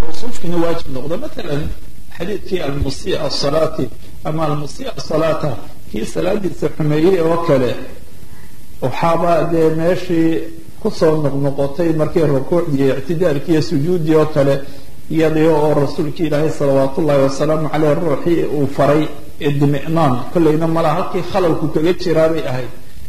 mawsuufkiina waajib noqdo matalan xadiidkii almusia salaati ama almusia salaata kii salaadiisa xumeeyey oo kale waxaaba dee meeshii kusoo noqnoqotay markii rukuucdii ictidaalkii iyo sujuuddii oo kale iyadii oo rasuulkii ilaahay salawaat ullahi wasalaamu caleyh ruuxii uu faray idmi'naan kollayna mala halkii khalalku kaga jiraabay ahayd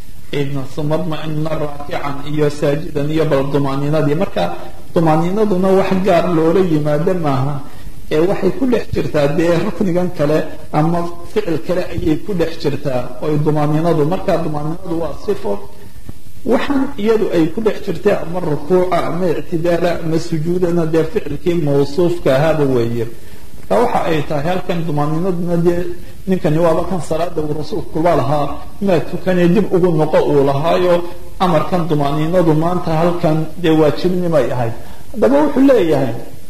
uma dma'ina raakican iyo saajidan iyo bal dumaaniinadii marka dumaaniinaduna wax gaar loola yimaado maaha ee waxay ku dhex jirtaa dee ruknigan kale ama ficil kale ayay ku dhex jirtaa oy dumaaniinadu marka dumaaniinadu waa sifo waxaan iyadu ay ku dhex jirtay ama rukuuca ama ictidaala ama sujuudana dee ficilkii mawsuufka ahaaba weeye marka waxa ay tahay halkan dumaaniinaduna dee ninkani waaba kan salaada uu rasuulkuba lahaa maa tukanee dib ugu noqo uu lahaayo amarkan dumaaniinadu maanta halkan dee waajibnimay ahayd haddaba wuxuu leeyahay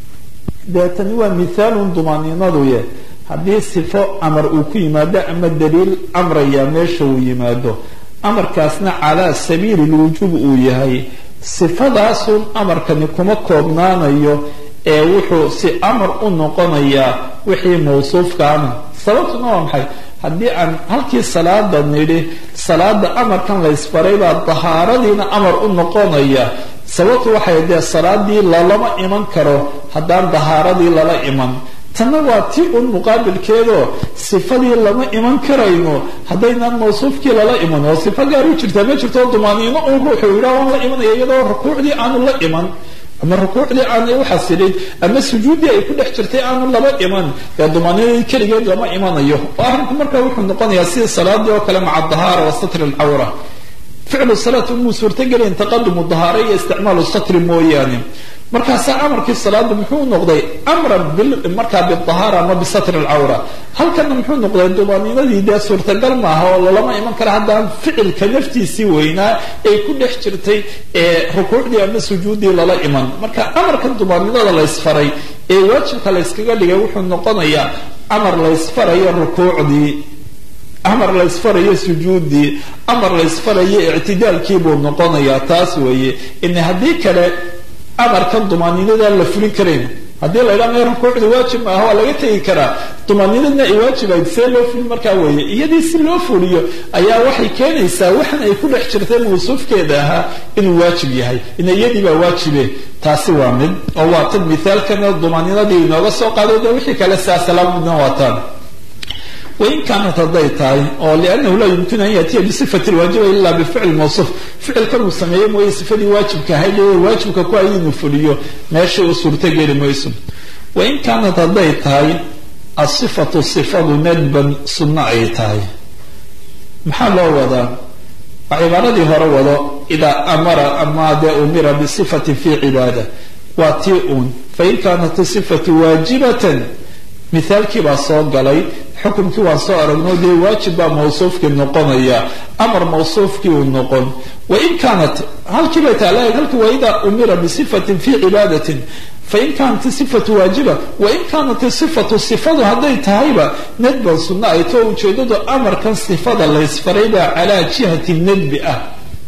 dee tani waa mithaalun dumaaniinaduye haddii sifo amar uu ku yimaado ama daliil amraya meesha uu yimaado amarkaasna calaa sabiili lwujuub uu yahay sifadaasun amarkani kuma koobnaanayo ee wuxuu si amar u noqonayaa wixii mawsuufkaana sababtuna waa maxay haddii aan halkii salaada nidhi salaada amarkan laysfaray baa dahaaradiina amar u noqonaya sababtu waxay dee salaadii lalama iman karo haddaan dahaaradii lala iman tanna waa ti un muqaabilkeedoo sifadii lama iman karayno haddaynaan mawsuufkii lala iman oo sifo gaar u jirtaa ma jirto dumaaniino un ruuxuu yidhaa waan la imanaya iyadoo rukuucdii aanu la iman ama rukuucdii aanay u xasilin ama sujuuddii ay ku dhex jirtay aanu laba iman dee dumaaniinadii keligeed lama imanayo oo arrinku marka wuxuu noqonayaa sida salaadii oo kale maca dahaara wa satri alcawra ficlu salaat umuu suurtagelayn taqadumu dahaara iyo isticmaalu satri mooyaane markaasaa amarkii salaada muxuu noqday amran markaa bidahaara ama bisatri alcawra halkana muxuu noqday dumaaniinadii dee suurtagal maaha oo lalama iman kara haddaan ficilka naftiisii weynaa ay ku dhex jirtay ee rukuucdii ama sujuuddii lala iman marka amarkan dumaaniinada laysfaray ee waajibka layskaga dhigay wuxuu noqonayaa amar laysfarayo rukuucdii amar laysfarayo sujuuddii amar laysfarayo ictidaalkii buu noqonayaa taas weeye in haddii kale amarkan dumaaniinadaan la fulin karayn haddii la ydhaa mee rukuucda waajib maaha waa laga tegi karaa dumaaniinadna ay waajibayd see loo fulin markaa weeye iyadii si loo fuliyo ayaa waxay keenaysaa waxan ay ku dhex jirtay mawsuufkeeda ahaa inuu waajib yahay in iyadii baa waajibe taasi waa mid oo waa tan mithaalkana dumaaniinadii inooga soo qaaday de wixii kale saasalaamudna waa tan wain kaanat hadday tahay oo liannahu laa yumkinu an yaatiya bisifati lwaajiba ila bificli mawsuuf ficilkan uu sameeyey mooye sifadii waajibka ahayd ee waajibka ku ay inuu fuliyo meeshay u suurtogeli mayso wain kaanat hadday tahay asifatu sifadu nadban sunno ay tahay maxaa loo wadaa waa cibaaradii hore wado idaa amara ama dee umira bisifatin fi cibaada waa tii uun fain kaanat isifatu waajibatan mithaalkii baa soo galay xukumkii waan soo aragno dee waajib baa mawsuufkii noqonaya amar mawsuufkii uu noqon wain kaanat halkii bay taala halkii waa idaa umira bisifatin fi cibaadatin fain kaanat sifatu waajiba wain kaanat sifatu sifadu hadday tahayba nadban sunno ay too ujeedadu amarkan sifada laysfaray baa calaa jihati nadbi ah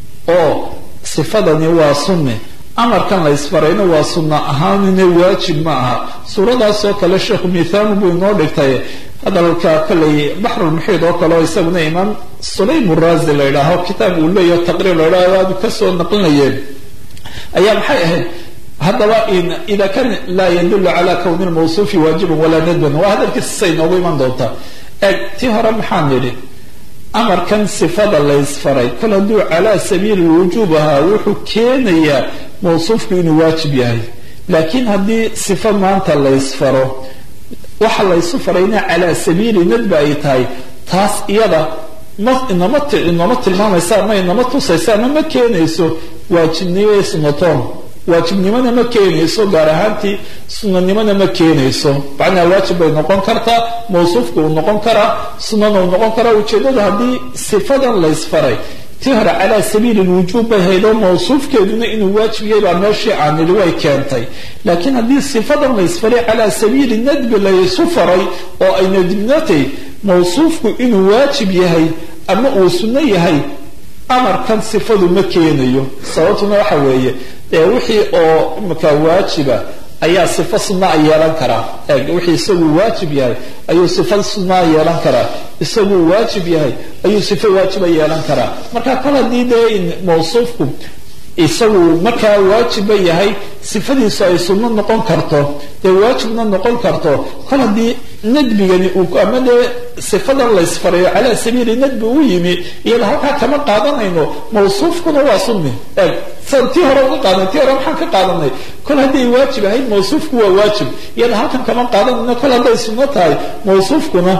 oo sifadani waa sunne amarkan laysfarayna waa sunno ahaanina waajib ma aha suuradaasoo kale sheekhu mithaalu buu inoo dhigtay hadalka koley baxrulmuxiid oo kale oo isaguna imaam sulaym uraazi la yidhaaho kitaab uu leeyaho taqriir la yidhaho aadu kasoo naqlinayeen ayaa maxay ahayd haddaba ida kan laa yadulu cala kowni lmawsuufi waajiban walaa nadban waa hadalkiisa say noogu iman doontaa eeg tii hore maxaan nidhi amarkan sifada laysfaray kol hadduu calaa sabiili lwujuub ahaa wuxuu keenayaa mawsuufku inuu waajib yahay laakiin haddii sifo maanta laysfaro waxa laysu farayna calaa sabiili nadba ay tahay taas iyada ma inama inama tilmaamaysa ama inama tusaysa ama ma keenayso waajibnimo sunatoon waajibnimona ma keenayso gaar ahaantii sunanimona ma keenayso macnaa waajib bay noqon kartaa mawsuufka uu noqon karaa sunana uu noqon karaa ujeedadu haddii sifadan laysfaray tii hore calaa sabiili lwujuub bay haydoo mawsuufkeeduna inuu waajib yahay baa meeshii aanili way keentay laakiin haddii sifadan laysfaray calaa sabiili nadbi laysu faray oo ay nadbinatay mawsuufku inuu waajib yahay ama uu sunno yahay amarkan sifadu ma keenayo sababtuna waxa weeye dee wixii oo imika waajiba ayaa sifo sunaa yeelan karaa eeg wixii isagu waajib yahay ayuu sifo sunaa yeelan karaa isaguu waajib yahay ayuu sifo waajiba yeelan karaa marka kol haddii dee in mawsuufku isagu markaa waajiba yahay sifadiisu ay sunno noqon karto dee waajibna noqon karto kol haddii nadbigani uu ama dee sifadan laysfarayo calaa sabiili nadbi u yimi iyada halkaa kama qaadanayno mawsuufkuna waa sunni eeg san tii hore uga qaadan tii hore maxaan ka qaadanay kol hadday waajib ahayd mawsuufku waa waajib iyada halkan kama qaadanayno kol hadday sunno tahay mawsuufkuna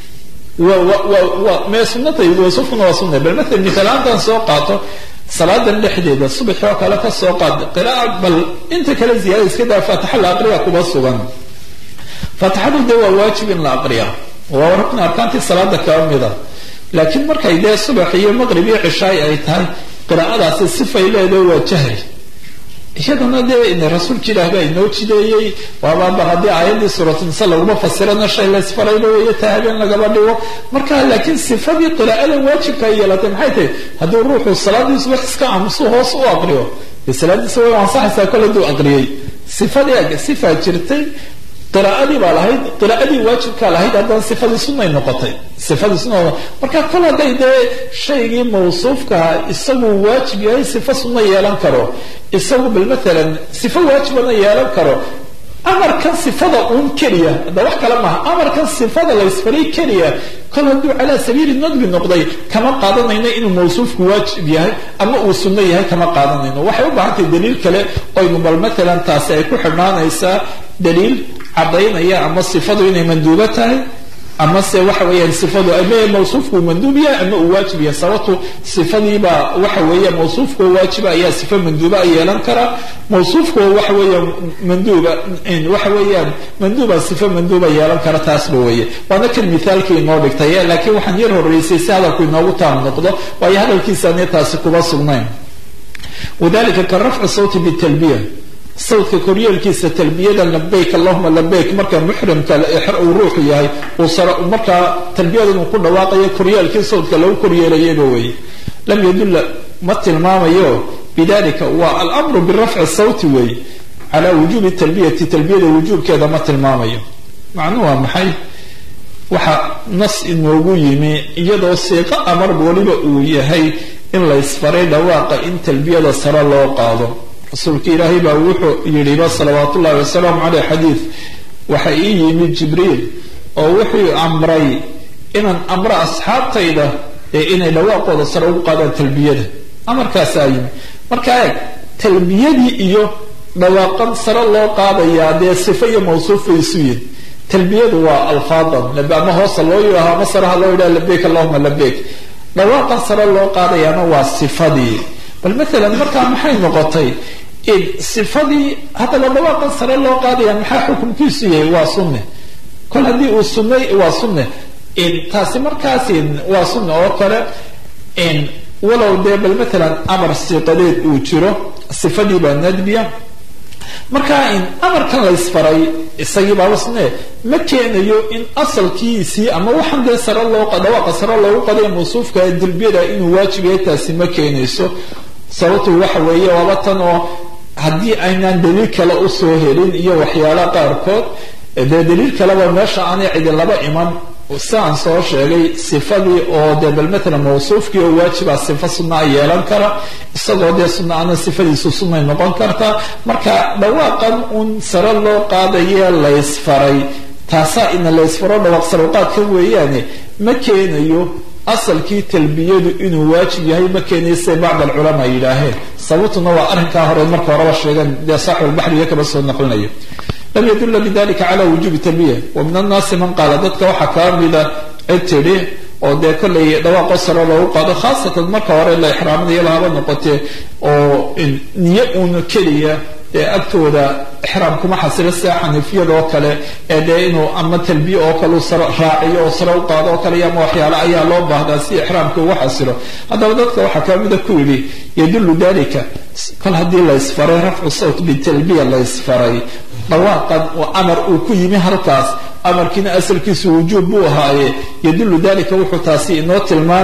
mee sunata mawsuufkuna waa sunna bal maala miaalaantan soo qaato salaadan dhexdeeda subaxi oo kale ka soo qaad qira'a bal inta kale ziyaada iska daa faatixa la aqriya kuma sugan faatixadu dee waa waajib in la aqriya waa rukn arkaantii salaada kaba mida laakiin markay dee subax iyo maqrib iyo cishaay ay tahay qiraa'adaasi sifay leedahay waa jahri iyadana dee rasuulka ilaah baa inoo jideeyey waabaaba haddii aayaddii suuratnisa laguma fasirana shay laysfarayba weeye taa habeen lagaba dhigo marka laakiin sifadii qiraa'adan waajibka ay yeelatay maxay tahay hadduu ruuxu salaadiisu wax iska aamusu hoos u aqriyo dee salaadiisa way ansaxaysaa kol hadduu aqriyey sifadii sifaa jirtay qiraa'adii baa lahayd qiraa'adii waajibkaa lahayd haddana sifadii sunnay noqotay sifadii sunna marka kol hadday dee shaygii mawsuufkaha isagu waajib yahay sifo sunna yeelan karo isagu bal maalan sifo waajibana yeelan karo amarkan sifada uun keliya hadda wax kale maaha amarkan sifada laysfaray keliya kol hadduu calaa sabiili nadbi noqday kama qaadanayno inuu mawsuufku waajib yahay ama uu sunno yahay kama qaadanayno waxay u baahan tahay daliil kale oynu bal maalan taasi ay ku xidhnaanaysaa daliil cadaynaya ama sifadu inay manduubo tahay ama se waxa weeyaan sifadu ama mawsuufku uu manduub yahay ama uu waajib yahay sababtu sifadiibaa waxa weeya mawsuufkao waajiba ayaa sifo manduuba yeelan karaa mawsuufkao waxa weeya manduuba waxa weeyaan manduuba sifo manduuba yeelan kara taasba weeye waana kan mithaalkii inoo dhigtay laakiin waxaan yar horeysay si hadalku inoogu taam noqdo waayo hadalkiisaane taasi kuma sugnayn wadalika ka rafci sawti bitalbiya sawdka koryeelkiisa talbiyada labayk allahuma labayk marka muxrimka uu ruuxu yahay markaa talbiyadan uu ku dhawaaqayo koryeelkii sawdka lagu koryeelayaba weeye lam yadulla ma tilmaamayo bidalika waa alamru birafci sawti weeye calaa wujuubi talbiyati talbiyada wujuubkeeda ma tilmaamayo macnuhu waa maxay waxa nas inoogu yimi iyadoo siiqo amar weliba uu yahay in laysfaray dhawaaqa in talbiyada sare loo qaado rasuulka ilaahay baa wuxuu yidhiba salawaat ullahi wasalaamu caleyh xadiid waxa ii yimid jibriil oo wuxuu amray inaan amro asxaabtayda ee inay dhawaaqooda sare ugu qaadaan talbiyada amarkaasaa yimi marka eeg talbiyadii iyo dhawaaqan sare loo qaadayaa dee sifo iyo mawsuuf way isu yihin talbiyadu waa alfaadan ama hoosa loo yidhaaho ama sareha loo yidhaha labeyk allahuma labeyk dhawaaqan sare loo qaadayaana waa sifadii bal maalan markaa maxay noqotay in sifadii haddaba dhawaaqan sare loo qaadaya maxaa xukunkiisu yahay waa sunne kol haddii uu sunnay waa sunne in taasi markaas waa sunne oo kale in walow dee bal maalan amar siiqadeed uu jiro sifadii baa nadbiya markaa in amarkan laysfaray isagii baaba sunne ma keenayo in asalkiisii ama waxaan dee sare loo dhawaaqa sare loogu qaday mawsuufka dilbiyada inuu waajib yahay taasi ma keenayso sababtu waxa weeye waaba tan oo haddii aynaan daliil kale usoo helin iyo waxyaala qaarkood dee daliil kaleba meesha aanay cidi laba iman siaan soo sheegay sifadii oo dee bal maalan mawsuufkii oo waajiba sifo sunaa yeelan kara isagoo dee sunnaana sifadiisu sunnay noqon kartaa marka dhawaaqan un sare loo qaadaye laysfaray taasaa ina laysfaro dhawaaq saruqaadka weeyaane ma keenayo asalkii talbiyadu inuu waajib yahay ma keenayo siday bacd alculamaa yidhaaheen sababtuna waa arrinkaa hore marka horeba sheegeen dee saaxibulbaxriga kaba soo naqlinayo lam yadula bidalika cala wujubi talbiya wa min annaasi man qaala dadka waxaa kaa mida cid tidhi oo dee kollay dhawaaqo sare loogu qaado khaasatan marka hore la ixraaminayo lahaba noqotee oo niyo uuna keliya dee agtooda ixraam kuma xasilo sida xaniifiyada oo kale ee dee inuu ama talbiye oo kale u sare raaciyo oo sare u qaado oo kale ama waxyaale ayaa loo baahdaa si ixraamka ugu xasilo haddaba dadka waxaa kamida ku yidhi yadullu dalika kol haddii laysfaray rafcu sawt bitalbiya laysfaray dhawaaqan oo amar uu ku yimi halkaas amarkiina asalkiisu wujuub buu ahaaye yadullu dalika wuxuu taasi inoo tilmaami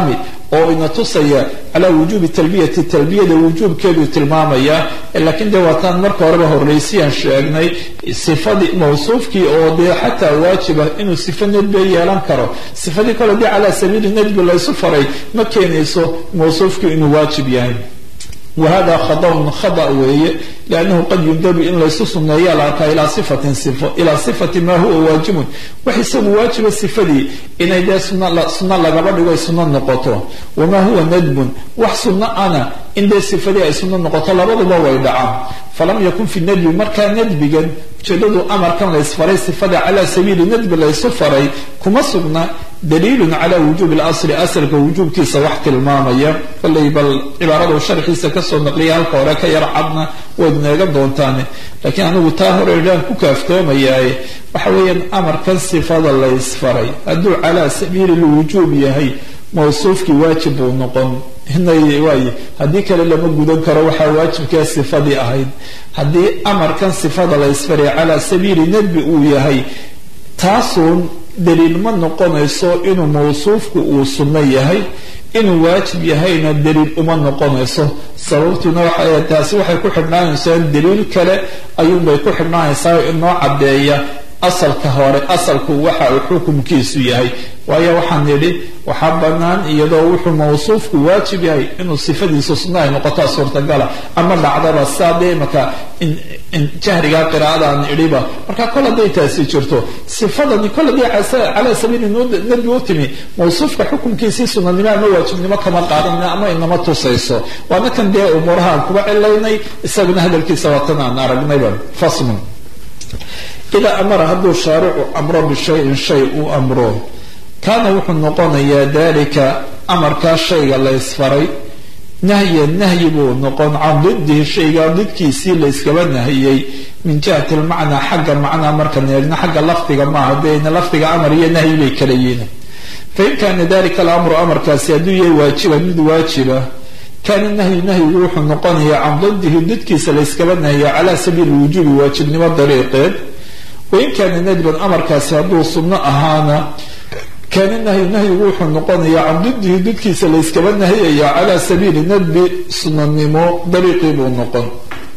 oo ina tusaya calaa wujuubi talbiyati talbiyada wujuubkeeduu tilmaamaya laakiin dee waataan marka horeba horreysiyaan sheegnay sifadii mawsuufkii oo dee xataa waajiba inuu sifo nadbe yeelan karo sifadii kale dee calaa sabiili nadbi laysu faray ma keenayso mawsuufkii inuu waajib yahay wahada khadaun khada weeye liannahu qad yundabu in laysu sunneeya la arkaa ilaa sifatin sifo ilaa sifati maa huwa waajibun wax isagu waajiba sifadii inay dee sunno lagaba dhigo ay sunno noqoto wamaa huwa nadbun wax sunno ana in dee sifadii ay sunno noqoto labaduba way dhacaan falam yakun fi nadbi markaa nadbigan ujeedadu amarkan laysfaray sifada calaa sabiili nadbi laysu faray kuma sugna daliilun cala wujuubi lasli asalka wujuubkiisa wax tilmaamaya kollay bal cibaaradu sharxiisa kasoo naqliya halka hore ka yar cadna waad neegan doontaane laakiin anigu taa hore idhaan ku kaaftoomayaaye waxa weeyaan amarkan sifada laysfaray hadduu calaa sabiili lwujuub yahay mawsuufkii waajib buu noqon waay haddii kale lama gudan karo waxaa waajibkaa sifadii ahayd haddii amarkan sifada laysfaray calaa sabiili nadbi uu yahay taasuun daliil ma noqonayso inuu mawsuufku uu sunno yahay inuu waajib yahayna daliil uma noqonayso sababtuna waxa taasi waxay ku xidhnaanaysaa daliil kale ayuunbay ku xidhnaanaysaa inoo caddeeya asalka hore asalku waxa uu xukumkiisu yahay waayo waxaan nidhi waxaa bannaan iyadoo wuxuu mawsuufku waajib yahay inuu sifadiisu sunno ay noqotaa suurtagala ama dhacdaba saa dee imaka jahrigaa qiraa'adaan idhiba marka kol hadday taasi jirto sifadani kol haddii calaa sabiili nadbi u timi mawsuufka xukumkiisii sunanimo ama waajibnimo kama qaadanna ama inama tusayso waana kan dee umuuraha aan kuba cilaynay isaguna hadalkiisa waatan aan aragnayba faslun idaa amara hadduu shaaricu amro bishayin shay uu amro kaana wuxuu noqonayaa dalika amarkaa shayga laysfaray nahyan nahyi buu noqon can didihi shaygaa didkiisii layskaba nahiyey min jihati lmacnaa xagga macnaa markan eegna xagga lafdiga maaha dena lafdiga amar iyo nahyi bay kala yihiin fain kaana dalika alamru amarkaasi hadduu yahay waajiba mid waajiba kaana nahyu nahyigu wuxuu noqonayaa can didihi didkiisa layskaba nahiya calaa sabiili wujuubi waajibnimo dariiqeed wain kaana nadban amarkaasi hadduu sunno ahaana kaana nahyu nahyigu wuxuu noqonayaa can didihi didkiisa layskaba nahiyaya calaa sabiili nadbi sunanimo dariiqii buu noqon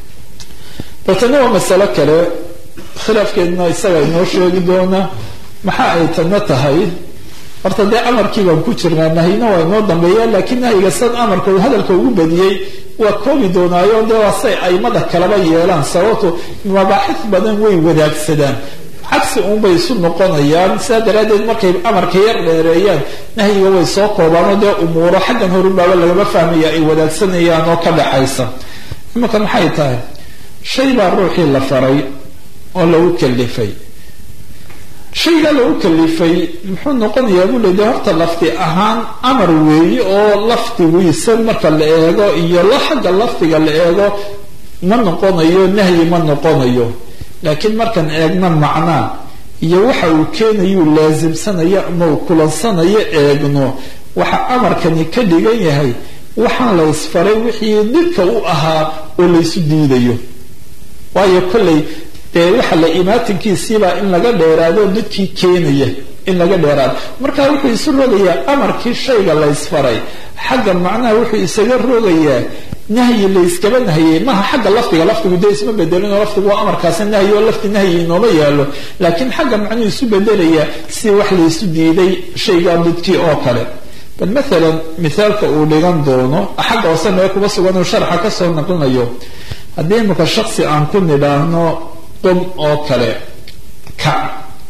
baltana waa masalo kale khilaafkeedna isaga inoo sheegi doona maxaa ay tana tahay horta dee amarkii baan ku jirnaa nahyina waa inoo dambeeya laakiin nahyiga sad amarka uu hadalka ugu badiyey waa koobi doonaayo dee waa say aimada kalaba yeelaan sababto mabaaxis badan way wadaagsadaan cagsi uunbay isu noqonayaan sidaa daraaddeed markay amarka yar dheereeyaan nahyiga way soo koobaanoo dee umuuro xaggan horubaaba lagama fahmaya ay wadaagsanayaan oo ka dhaxaysa imanka maxay tahay shay baa ruuxii la faray oo lagu kalifay shaygaa lagu kalifay muxuu noqonayaa buu le de horta lafdi ahaan amar weeye oo lafdigiisa marka la eego iyo la xagga lafdiga la eego ma noqonayo nahyi ma noqonayo laakiin markaan eegna macnaa iyo waxa uu keenayuu laasimsanayo ama uu kulansanayo eegno waxa amarkani ka dhigan yahay waxaan la ysfaray wixii didka u ahaa oo laysu diidayo waayo kollay dee waxa la imaatinkiisiibaa in laga dheeraado didkii keenaya in laga dheeraado marka wuxuu isu rogayaa amarkii shayga laysfaray xagga macnaha wuxuu isaga rogayaa nahyi layskaba nahiyey maha xagga lafdiga lafdigu dee isma bedelino lafdigu waa amarkaasi nahyi oo lafdi nahyi inooma yaalo laakiin xagga macnuhu isu bedelayaa si wax laysu diiday shaygaa didkii oo kale bal maalan mithaalka uu dhigan doono xagga hoose mee kuba sugan uu sharxa kasoo naqlinayo haddii imika shaksi aan ku nidhaahno qum oo kale kac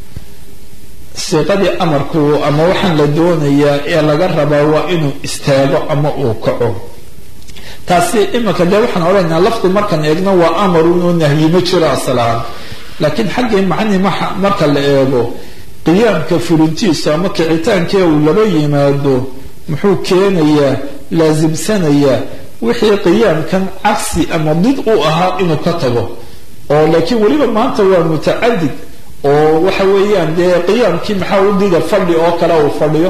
siiqadii amarku ama waxaan la doonayaa ee laga rabaa waa inuu istaago ama uu kaco taasi iminka dee waxaan odhanaynaa lafdi markaan eegno waa amarunoo nahyi ma jiro asalahaan laakiin xaggii macni marka la eego qiyaamka fulintiisu ama kicitaankee uu laba yimaado muxuu keenayaa laasimsanayaa wixii qiyaamkan cagsi ama did u ahaa inuu ka tago oo laakiin weliba maanta waa mutacadid oo waxa weeyaan dee qiyaamkii maxaa u dida fadhi oo kale uu fadhiyo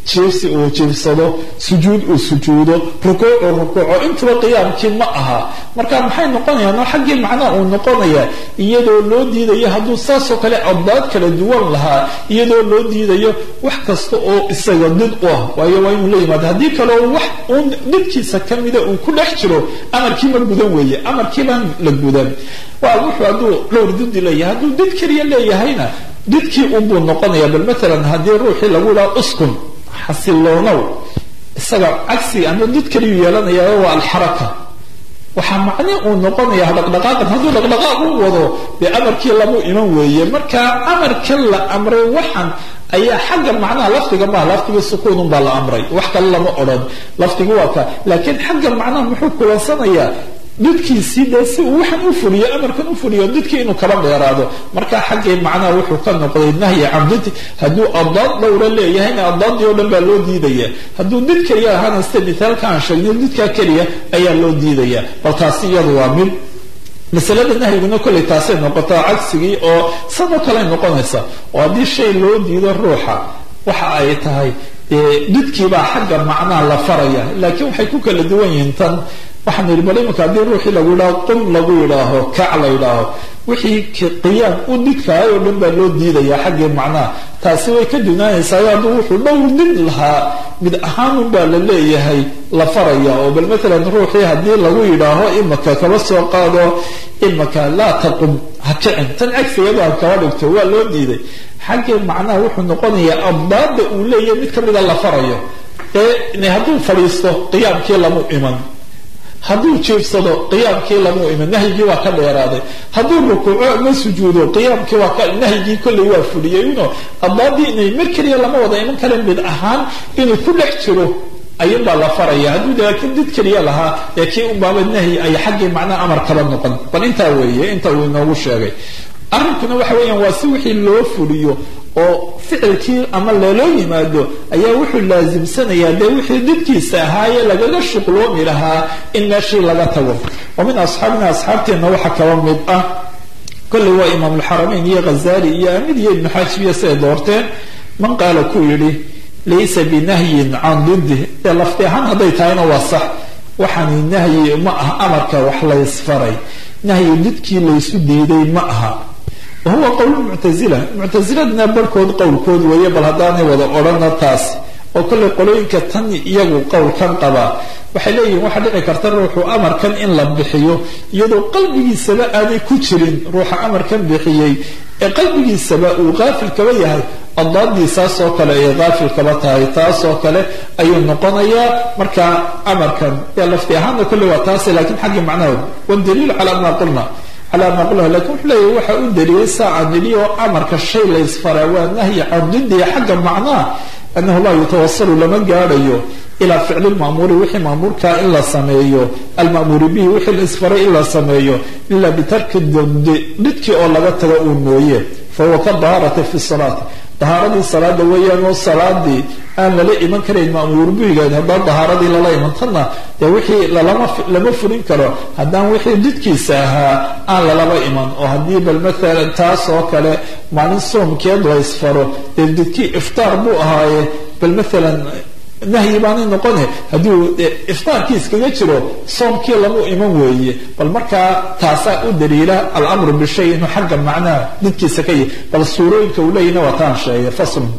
jiifsi uu jiifsado sujuud uu sujuudo rukuuc uu rukuuco intuba qiyaamkii ma aha marka maxay noqonayaan oo xaggii macnaha uu noqonaya iyadoo loo diidayo hadduu saasoo kale abdaad kala duwan lahaa iyadoo loo diidayo wax kasta oo isaga did u ah waayo waa inuu la yimaado haddii kaleo wax uun didkiisa kamida uu ku dhex jiro amarkii ma gudan weeye amarkii baan la gudan waa wuxuu hadduu dhowr didi leeyahay hadduu did keliya leeyahayna didkii unbuu noqonaya bal maalan haddii ruuxii lagu yidhaha uskun xasiloonow isaga cagsi ama did kaliyuu yeelanaya waa alxaraka waxaa macni uu noqonaya dhaqdhaqaaqan hadduu dhaqdhaqaaq u wado dee amarkii lamu iman weeye marka amarkan la amray waxan ayaa xagga macnaha lafdiga maha lafdiga sukuunun baa la amray wax kale lama odhan lafdiga waa ka laakiin xagga macnaha muxuu kulansanayaa didkiisii dee si uu waxan u fuliyo amarkan u fuliyo didkii inuu kala dheeraado marka xaggii macnaha wuxuu ka noqday nahyi can did hadduu adaad dhowra leeyahayna adaadii oo dhan baa loo diidaya hadduu did keliya ahaana sida mithaalka aan sheegnay didkaa keliya ayaa loo diidaya bal taasi iyadu waa mid masalada nahyiguna kollay taasay noqotaa cagsigii oo sanoo kale noqonaysa oo haddii shay loo diido ruuxa waxa ay tahay didkiibaa xagga macnaha la faraya laakiin waxay ku kala duwan yihiin tan waxaan yidhi bal iminka haddii ruuxii lagu yidhaaho qum lagu yidhaaho kac la yidhaaho wixii qiyaam u didkaay oo dhan baa loo diidaya xaggii macnaha taasi way ka dunaanaysaa hadduu wuxuu dhowr did lahaa mid ahaanun baa la leeyahay la faraya oo bal maalan ruuxii haddii lagu yidhaaho imaka kaba soo qaado imaka laa taqum ha kicin tan cagsigadu ha kaba dhigto waa loo diiday xaggii macnaha wuxuu noqonayaa abdaada uu leeyahay mid kamida la farayo ee hadduu fadhiisto qiyaamkii lamu iman hadduu jiifsado qiyaamkii lamu iman nahyigii waa ka dheeraaday hadduu rukuuco ama sujuudo qiyaamkii waa ka nahyigii kolley waa fuliyey uno abdaadii inay mar keliya lama wada iman karen mid ahaan inuu ku dhex jiro ayun baa la faraya hadduu laakiin did keliya lahaa ee kii unbaaba nahyi ay xaggii macnaha amar kaba noqon bal intaa weeye inta uu inoogu sheegay arrinkuna waxa weeyaan waa si wixii loo fuliyo oo ficilkii ama loloo yimaado ayaa wuxuu laasimsanayaa dee wixii didkiisa ahaaye lagaga shuqloomi lahaa in meeshii laga tago wa min asxaabina asxaabteenna waxa kaba mid ah kolley waa imaamulxaramayn iyo khazali iyo amid iyo ibnu xaajibiya siday doorteen man qaala kuu yidhi laysa binahyin can didih dee lafti ahaan hadday tahayna waa sax waxaani nahyi ma aha amarka wax laysfaray nahyi didkii laysu diiday ma aha wahuwa qowl muctazila muctaziladna barhkood qowlkood weeye bal haddaanay wada odhana taas oo kollay qolooyinka tan iyagu qowlkan qabaa waxay leeyihin waxaa dhici karta ruuxu amarkan in la bixiyo iyadoo qalbigiisaba aanay ku jirin ruuxa amarkan bixiyey ee qalbigiisaba uu qaafil kaba yahay adaadii saasoo kale ay qaafil kaba tahay taasoo kale ayuu noqonayaa marka amarkan ee lafti ahaana kolley waa taase lakiin xaggii macnahood wadaliilu calaa maa qulna calaa maa qulna lakin wuxuu leeyahy waxa u deliyay saacaan nidhi oo amarka shay laysfaraa waa nahyi can didiya xagga macnaha anahu laa yutawasalu lama gaadhayo ilaa ficli lma'muuri wixii ma'muurkaa in la sameeyo alma'muuri bihi wixii la isfaray in la sameeyo ila bitarki didi didkii oo laga tago uu mooye fahuwa ka dahaarati fi salaati dahaaradii salaada weeyaan oo salaadii aan lala iman karayn ma'muur bihigeed haddaan dahaaradii lala imantanna dee wixii lalama lama fulin karo haddaan wixii didkiisa ahaa aan lalaba iman oo haddii bal maalan taas oo kale maalin soomkeed la isfaro dee didkii iftaar buu ahaaye bal maalan nahyi baanay noqone hadduu iftaarkii iskaga jiro soomkii lamu iman weeye bal markaa taasaa u daliila alamru bishay inuu xagga macnaha didkiisa ka yahy bal suurooyinka uu leeyahna waa taan sheegay faslun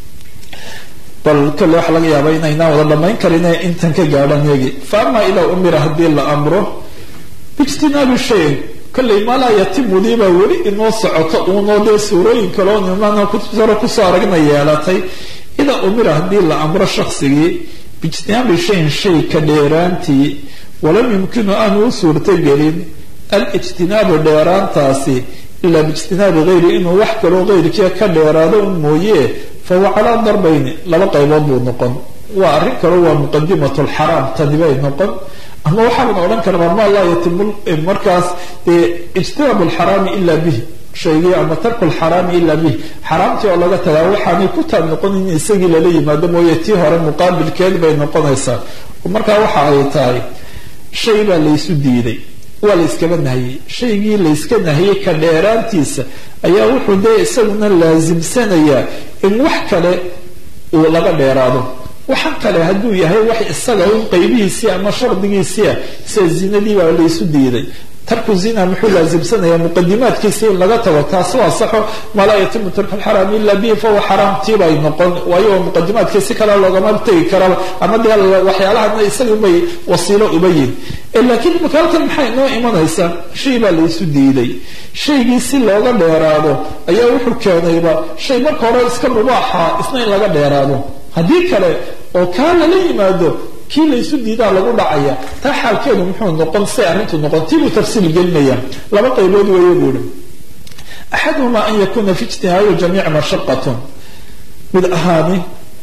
bal kolle waxaa laga yaaba inaynaan wada dhamayn karin intan ka gaadhan yagi fa ama idaa umira haddii la amro biijtinaabi shayin kolley malaa yatimudiibaa weli inoo socoto uunoo dee suurooyin kaloo nimaana kutubtaro kusoo aragna yeelatay idaa umira haddii la amro shaksigii biijtinaabi shayin shay ka dheeraantii walam yumkinu aanu u suurtogelin alijtinaabu dheeraantaasi ilaa biijtinaabi hayri inuu wax kaloo hayrkii ka dheeraado un mooye fahuwa calaa darbayni laba qaybood buu noqon waa arrin kale waa muqadimat lxaraam tani bay noqon ama waxaaban odhan karnaa ma laa yatimu markaas ijtinaab lxaraami ila bih shaygii ama tarku lxaraami ila bih xaraamtii oo laga tagaa waxaanay ku taab noqon in isagii lala yimaado mooye tii hore muqaabilkeed bay noqonaysaa markaa waxa ay tahay shay baa laysu diiday waa layskaba nahiyey shaygii layska nahiyey ka dheeraantiisa ayaa wuxuu dee isaguna laasimsanayaa in wax kale uu laga dheeraado waxaan kale hadduu yahay wax isaga un qaybihiisii ama shardigiisia sida zinadii baa laysu diiday tarku zina muxuu laasimsanaya muqadimaadkiisa in laga tago taasi waa saxo maa laa yatimu tarku lxaraam ila bihi fahuwa xaraam tiibay noqon waayo muqadimaadkii si kale loogama tegi karaba ama dee waxyaalahana isaga bay wasiilo uba yihin laakiin imaka halkan maxay inoo imanaysaa shay baa laysu diiday shaygii si looga dheeraado ayaa wuxuu keenayba shay marka hore iska mubaaxa isna in laga dheeraado haddii kale oo kaa lala yimaado kii laysu diidaa lagu dhacaya taa xaalkeedu muxuu noqon say arrintu noqon tiibuu tafsiil gelinaya laba qaybood weeye buuhi axaduhumaa an yakuna fi ijtihaadi jamiic mashaqatun mid ahaani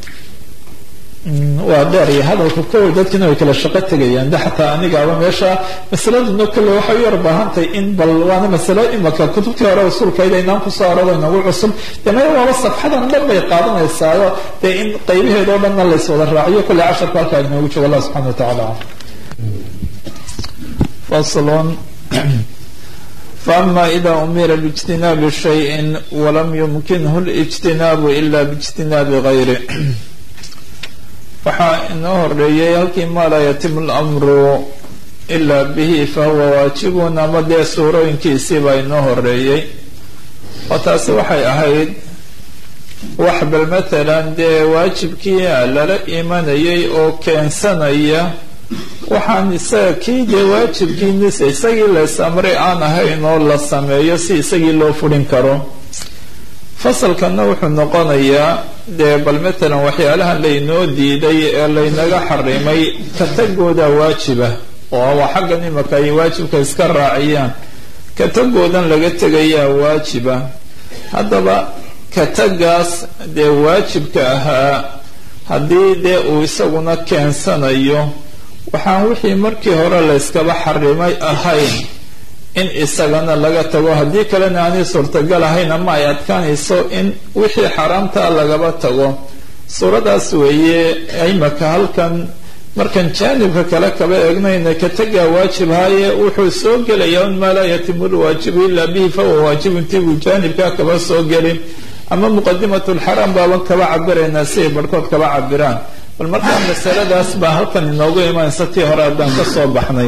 waa dheer iyo hadalka kow dadkina way kala shaqo tegayaan de xataa anigaaba meesha masaladuna kale waxay u yar baahantahay in bal waana masalo imaka kutubtii hore usulkayda inaan kusoo arado inagu cusub dee maya waaba safxadan dhan bay qaadanaysaayo dee in qaybaheeda o dhanna lays wada raaciyo kolley casharka halkaa inoogu joogo allah subxana wa tacaala faslon فأما إذا أمر باجتناب شيء ولم يمكنه الاجتناب إلا باجتناب غيره waxaa inoo horeeyay halkii maa laa yatimu lamru ilaa bihi fahuwa waajibun ama dee suurooyinkiisii baa inoo horeeyey oo taasi waxay ahayd wax bal matalan dee waajibkii lala imanayay oo keensanaya waxaan isaga kii dee waajibkiinisa isagii lays amray aan ahayn oo la sameeyo si isagii loo furin karo fasalkanna wuxuu noqonayaa dee bal matalan waxyaalahan laynoo diiday ee laynaga xarimay ka tagooda waajiba oo waa xaggan imaka ay waajibka iska raaciyaan ka tagoodan laga tegayaa waajiba haddaba ka tagaas dee waajibka ahaa haddii dee uu isaguna keensanayo waxaan wixii markii hore layskaba xarimay ahayn in isagana laga tago haddii kalena aanay suurtagal ahayn ama ay adkaanayso in wixii xaaraamtaa lagaba tago suuradaas weeye imaka halkan markan jaanibka kale kaba eegnayna ka tagaa waajib haaye wuxuu soo gelayaa un maa laa yatimu lwaajibu ilaa bihi fahuwa waajibun tibuu jaanibkaa kaba soo gelin ama muqadimat lxaraam baaban kaba cabiraynaa si ay barhkood kaba cabiraan bal markaa masaladaas baa halkan inoogu imanaysa tii hore haddaan ka soo baxnay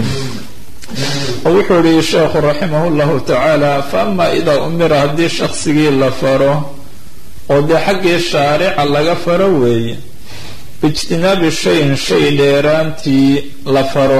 oo wuxuu yihi sheekhu raximah llahu tacaala faama idaa umira haddii shaksigii la faro oo dee xaggii shaarica laga faro weeye biijtinaabi shayin shay dheeraantii la faro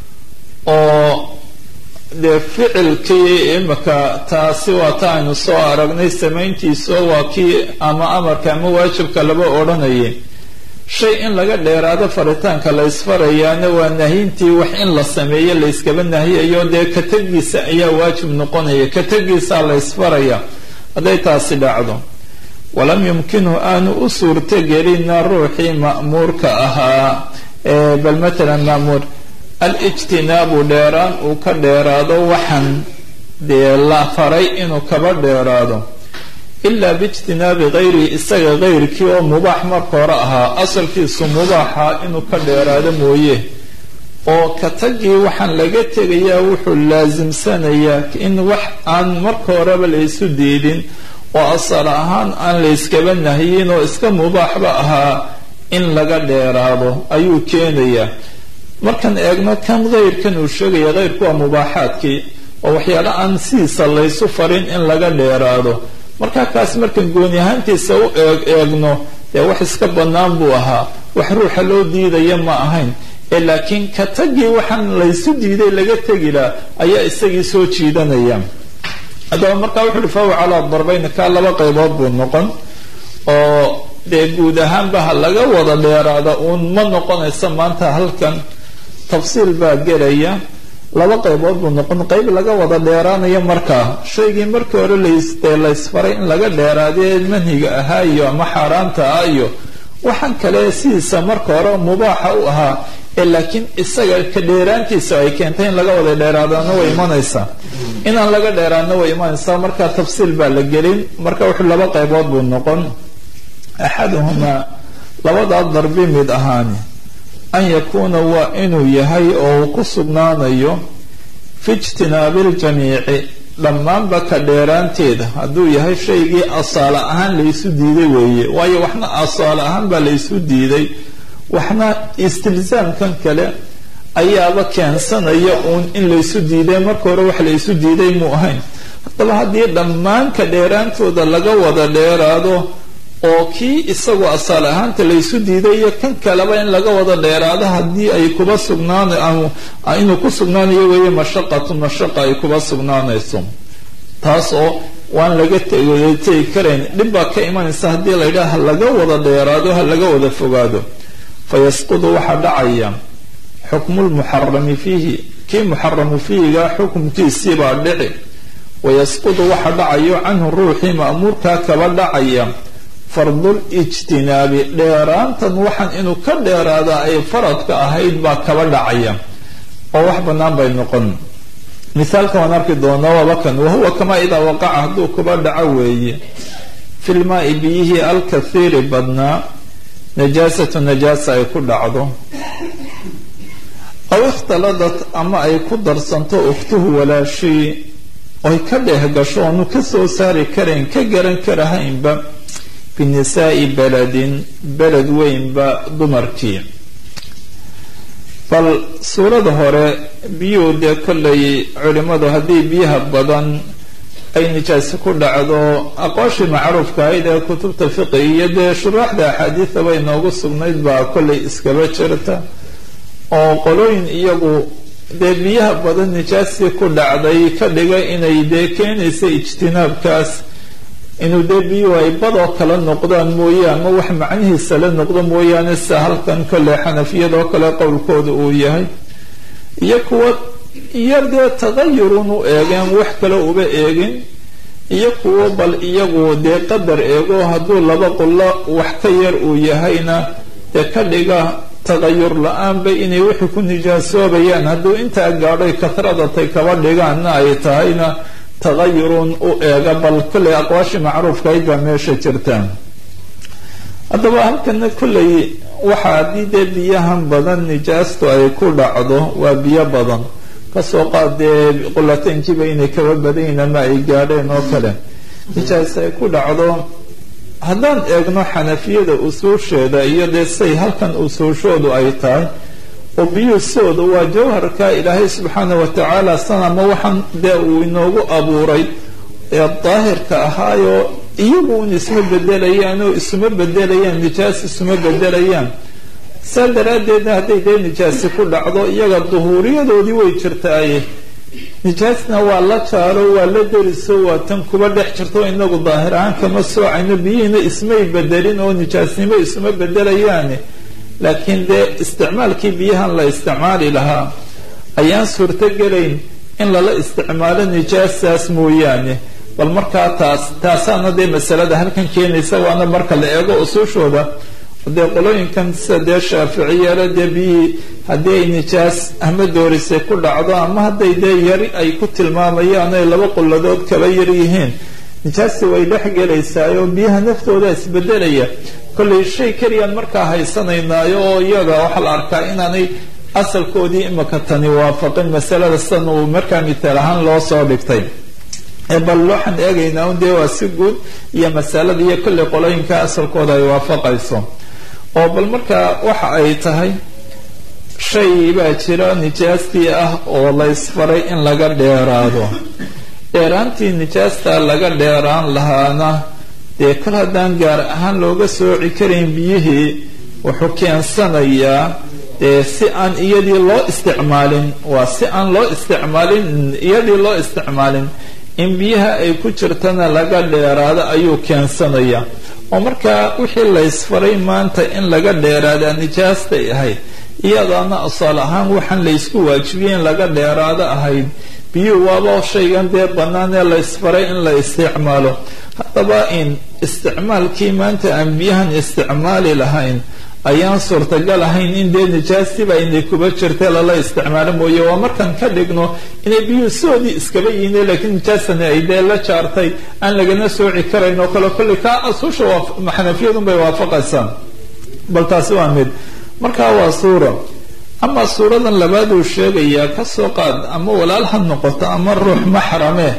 oo dee ficilkii imika taasi waa ta aynu soo aragnay samayntiiso waa kii ama amarka ama waajibka laba odhanayay shay in laga dheeraado faritaanka la ysfarayaana waa nahyintii wax in la sameeyo layskaba nahiyayo dee ka tegiisa ayaa waajib noqonaya ka tegiisaa la ysfaraya hadday taasi dhacdo walam yumkinhu aanu u suurtagelina ruuxii ma'muurka ahaa bal matalan ma'muur alijtinaabu dheeraan uu ka dheeraado waxaan dee la faray inuu kaba dheeraado ilaa biijtinaabi hayrihi isaga hayrkii oo mubaax marka hore ahaa asalkiisu mubaaxa inuu ka dheeraado mooye oo ka tagii waxaan laga tegayaa wuxuu laasimsanayaa in wax aan marka horeba laysu diidin oo asal ahaan aan layskaba nahyin oo iska mubaaxba ahaa in laga dheeraado ayuu keenayaa markaan eegno kan hayrkan uu sheegaya hayrku waa mubaaxaadkii oo waxyaala aan sidiisa laysu farin in laga dheeraado markaa kaas markaan gooni ahaantiisa u eeg eegno dee wax iska bannaan buu ahaa wax ruuxa loo diidaya ma ahayn ee laakiin ka tagii waxaan laysu diiday laga tegilaa ayaa isagii soo jiidanaya haddaba markaa wuxu uhi fahuwa calaa darbayn kaa laba qaybood buu noqon oo dee guud ahaanba ha laga wada dheeraada uun ma noqonayso maanta halkan tafsiil baa gelaya laba qaybood buu noqon qayb laga wada dheeraanayo markaa shaygii markii hore lasdee laysfaray in laga dheeraadee manhiga ahaa iyo ama xaaraanta ah iyo waxaan kale sidiisa marka hore mubaaxa u ahaa ee laakiin isaga ka dheeraantiisa ay keentay in laga wada dheeraadana way imanaysaa inaan laga dheeraadna way imanaysaa markaa tafsiil baa la gelin marka wuxuu laba qaybood buu noqon axaduhumaa labadaa darbi mid ahaani an yakuuna waa inuu yahay oo uu ku sugnaanayo fi ijtinaabi ljamiici dhammaanba ka dheeraanteeda hadduu yahay shaygii asaale ahaan laysu diiday weeye waayo waxna asaale ahaan baa laysu diiday waxna istilzaamkan kale ayaaba keensanaya uun in laysu diiday marka hore wax laysu diiday muu ahayn haddaba haddii dhammaanka dheeraantooda laga wada dheeraado oo kii isagoo asaal ahaanta laysu diiday iyo kan kaleba in laga wada dheeraado haddii ay kuba sugnaan inuu ku sugnaanayo weeye mashaqatu mashaqa ay kuba sugnaanayso taas oo waan laga tegi karayn dhib baa ka imanaysa haddii la yidhaha ha laga wada dheeraado ha laga wada fogaado fa yasqudu waxaa dhacaya xukmu lmuxarami fiihi kii muxaramu fiihiga xukumkiisiibaa dhici wayasqudu waxa dhacayo canhu ruuxii ma'muurkaa kaba dhacaya fardul ijtinaabi dheeraantan waxaan inuu ka dheeraadaa ay faradka ahayd baa kaba dhacaya oo wax bannaan bay noqon misaalka waan arki doonaa waaba kan wahuwa kamaa idaa waqaca hadduu kuba dhaco weeye fi lmaai biyihii alkathiiri badnaa najaasatu najaasa ay ku dhacdo aw ikhtaladat ama ay ku darsanto ukhtuhu walaashii oy ka dheeh gasho oonu ka soo saari karayn ka garan karahaynba binisaai beledin beled weynba dumarkii bal suurada hore biyuhu dee kollay culimmadu haddii biyaha badan ay nijaasi ku dhacdo aqooshii macruufka ahayd ee kutubta fiqi iyo dee shuraaxda axaadiidaba inoogu sugnayd baa kollay iskaba jirta oo qolooyin iyagu dee biyaha badan nijaastii ku dhacday ka dhigay inay dee keenaysa ijtinaabkaas inuu dee biyuhu ay badoo kala noqdaan mooye ama wax macnihiisa la noqdo mooyaane sida halkan kolley xanafiyadoo kale qowlkooda uu yahay iyo kuwa iyo dee tagayurun u eegeen wax kale uba eegin iyo kuwo bal iyagu dee qadar eego hadduu laba qullo wax ka yar uu yahayna dee ka dhiga tagayur la-aanba inay wixii ku nijaasoobayaan hadduu intaa gaadhoy kahradatay kaba dhigaanna ay tahayna tagayurun u eega bal kolley aqwaashii macruufkahayd baa meesha jirtaan haddaba halkana kolley waxa haddii dee biyahan badan nijaastu ay ku dhacdo waa biyo badan kasoo qaad dee qulateynkiiba inay kaba badayin ama ay gaadheen oo kale nijaas ay ku dhacdo haddaan eegno xanafiyada usuusheeda iyo dee say halkan usuushoodu ay tahay oo biyuhu sidooda waa jawharka ilaahay subxaana wa tacaala sanama waxaan dee uu inoogu abuuray ee daahirka ahaayoo iyagu un isma bedelayaan oo isuma bedelayaan nijaas isuma bedelayaan saa daraaddeedna hadday dee nijaasi ku dhacdo iyaga duhuuriyadoodii way jirtaaye nijaasna waa la jaaro waa la deriso waa tan kuba dhex jirto inagu daahir ahaan kama soocayno biyihiina ismay bedelin oo nijaasnimo isuma bedelayaane laakiin dee isticmaalkii biyahan la isticmaali lahaa ayaan suurto gelayn in lala isticmaalo nijaasaas mooyaane bal markaa taas taasaana dee masalada halkan keenaysa waana marka la eego usuushooda dee qolooyinkan sida dee shaaficiyale dee biyihii haddii ay nijaas ama doorisay ku dhacdo ama hadday dee yari ay ku tilmaamayaan ay laba qulladood kaba yar yihiin nijaasti way dhex gelaysaayoo biyaha naftooda isbedelaya kollay shay keliyaan markaa haysanaynaayo oo iyaga waxaa la arkaa inaanay asalkoodii imaka tani waafaqin masalada sidan uu markaa mitaal ahaan loo soo dhigtay bal waxaan eegaynaa un dee waa si guud iyo masalada iyo kollay qolooyinka asalkooda ay waafaqayso oo bal markaa waxa ay tahay shay baa jira nijaastii ah oo la ysfaray in laga dheeraado dheeraantii nijaasta laga dheeraan lahaana dee kol haddaan gaar ahaan looga sooci karayn biyihii wuxuu keensanayaa dee si aan iyadii loo isticmaalin waa si aan loo isticmaalin iyadii loo isticmaalin in biyaha ay ku jirtana laga dheeraado ayuu keensanaya oo markaa wixii laysfaray maanta in laga dheeraadaa nijaastay ahayd iyadaana asaal ahaan waxaan laysku waajibiyey in laga dheeraado ahayd biyuhu waaba shaygan dee bannaan ee laysfaray in la isticmaalo haddaba in isticmaalkii maanta aan biyahan isticmaali lahayn ayaan suurtagal ahayn in dee nijaastiba inay kuba jirta lala isticmaalo mooye waa markaan ka dhigno inay biyuhu sidoodii iskaba yihiin laakiin nijaastani ay dee la jaartay aan lagana sooci karayn oo kale kolley kaa asusha xanafiyadun bay waafaqaysaa bal taasi waa mid markaa waa suura ama suuradan labaad uu sheegayaa kasoo qaad ama walaal ha noqoto ama ruux maxrame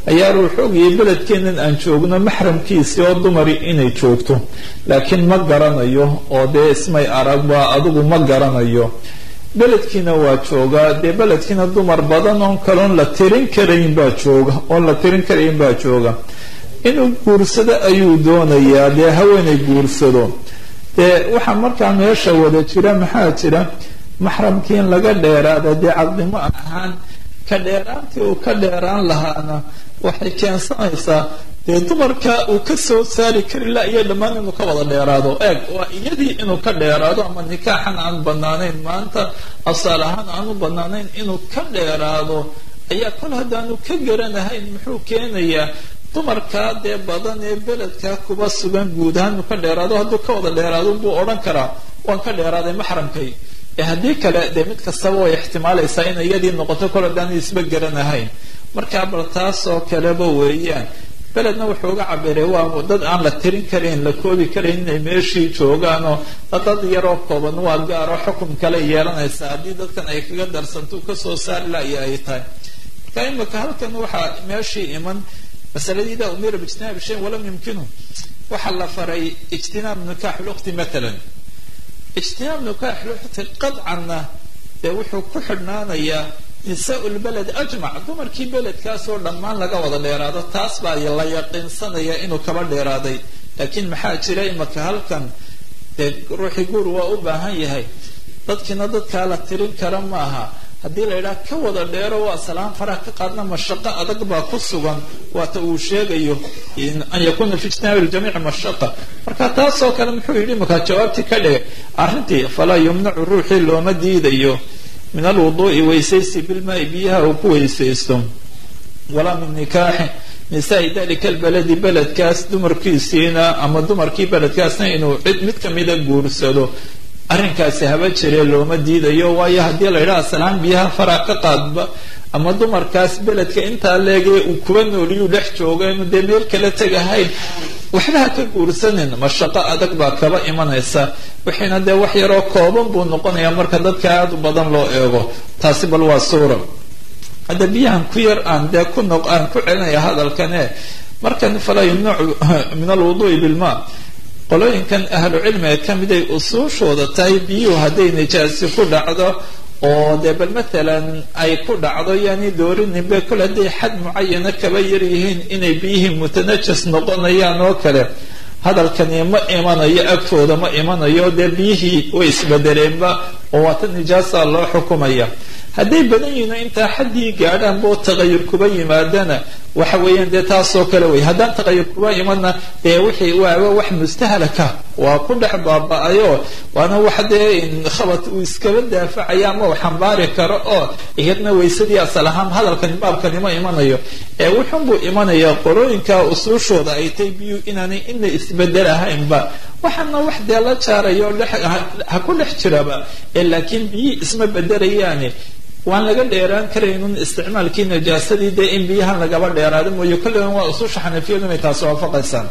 ayaa ruux ogayay beledkeenan aan joogno maxramkiisii oo dumari inay joogto laakiin ma garanayo oo dee ismay arag waa adigu ma garanayo beledkiina waa joogaa dee beledkiina dumar badan oon kaloon la tirin karayn baa jooga oon la tirin karayn baa jooga inuu guursado ayuu doonayaa dee haweenay guursado dee waxaa markaa meesha wada jira maxaa jira maxramkii in laga dheeraada dee caqdimo ahaan ka dheeraantii uu ka dheeraan lahaana waxay keensanaysaa dee dumarka uu ka soo saari kari la iyo dhammaan inuu ka wada dheeraado eeg waa iyadii inuu ka dheeraado ama nikaaxan aan banaanayn maanta asaal ahaan aanu banaanayn inuu ka dheeraado ayaa kol haddaanu ka garanahayn muxuu keenayaa dumarkaa dee badan ee beledkaa kuba sugan guud ahaan inuu ka dheeraado hadduu ka wada dheeraado buu odhan karaa waan ka dheeraaday maxramkay ee haddii kale dee mid kastaba way ixtimaalaysaa in iyadii noqoto kol haddaanu isba garanahayn markaa bal taasoo kaleba weeyaan beledna wuxuu uga cabiray waa dad aan la tirin karayn la koobi karayn inay meeshii joogaanoo dad yaroo kooban waa gaaroo xukum kale yeelanaysa haddii dadkan ay kaga darsanto u kasoo saari laya ay tahay marka imika halkan waxaa meeshii iman masaladii idaa umira biijtinaabi shayin walam yumkinu waxaa la faray ijtinaab nikaax lukhti matalan ijtinaab nikaax lukhti qadcanna dee wuxuu ku xidhnaanayaa nisaa lbeled ajmac dumarkii beledkaasoo dhammaan laga wada dheeraado taas baa la yaqiinsanaya inuu kaba dheeraaday laakiin maxaa jira imaka halkan dee ruuxii guur waa u baahan yahay dadkiina dadkaa la tirin kara maaha haddii la yidhaha ka wada dheero waa salaan faraha ka qaadna mashaqo adag baa ku sugan waata uu sheegayo an yakuna fi ijtinaabi ljamiici mashaqa marka taasoo kale muxuu yidhi markaa jawaabtii ka dhigay arrintii falaa yumnacu ruuxii looma diidayo min alwuduu'i weysaysi bilmaai biyaha uu ku weysaysto walaa min nikaaxi nisaai dalika albaladi beledkaas dumarkiisiina ama dumarkii beledkaasna inuu cid mid kamida guursado arrinkaasi haba jiree looma diidayo waayo haddii la yidhaha salaan biyaha faraa ka qaadba ama dumarkaas beledka intaa leegee uu kuba nooliyuu dhex jooga inu dee meel kala tegahayn waxba ha ka guursanin mashaqo adag baa kaba imanaysa wixiina dee wax yaroo kooban buu noqonayaa marka dadka aada u badan loo eego taasi bal waa suura hadda biyahan ku yar aan dee ku noq aan ku celinaya hadalkane markan falaa yumnacu min alwuduui bilma qolooyinkan ahlu cilmiga ka mid ay usuushooda tahay biyuhu hadday nijaasi ku dhacdo oo dee bal matalan ay ku dhacdo yani doorinimbe kol hadday xad mucayana kaba yar yihiin inay biyihii mutanajas noqonayaan oo kale hadalkani ma imanayo agtooda ma imanayo dee biyihii way isbedeleenba oo waata nijaasa loo xukumaya hadday badan yihiin intaa xaddii gaadhaan boo taqayur kuba yimaadana waxa weeyaan dee taasoo kale wey haddaan taqayur kuba imanna dee wixii waaba wax mustahalaka waa ku dhex baaba-ayo waana wax dee khabad uu iskaba daafacaya ama uu xambaari karo oo iyadna waysadii asal ahaan hadalkani baabkani ma imanayo ee wuxunbuu imanaya qorooyinka usuushooda ay tay biyu inaanay ina isbedelahaynba waxaana wax dee la jaarayo ha ku dhex jiraba ee laakiin biyii isma bedelayaani waan laga dheeraan karaynun isticmaalkii najaasadii dee in biyahan lagaba dheeraado mooye kolligan waa ususha xanafiyadu inay taasi waafaqaysaan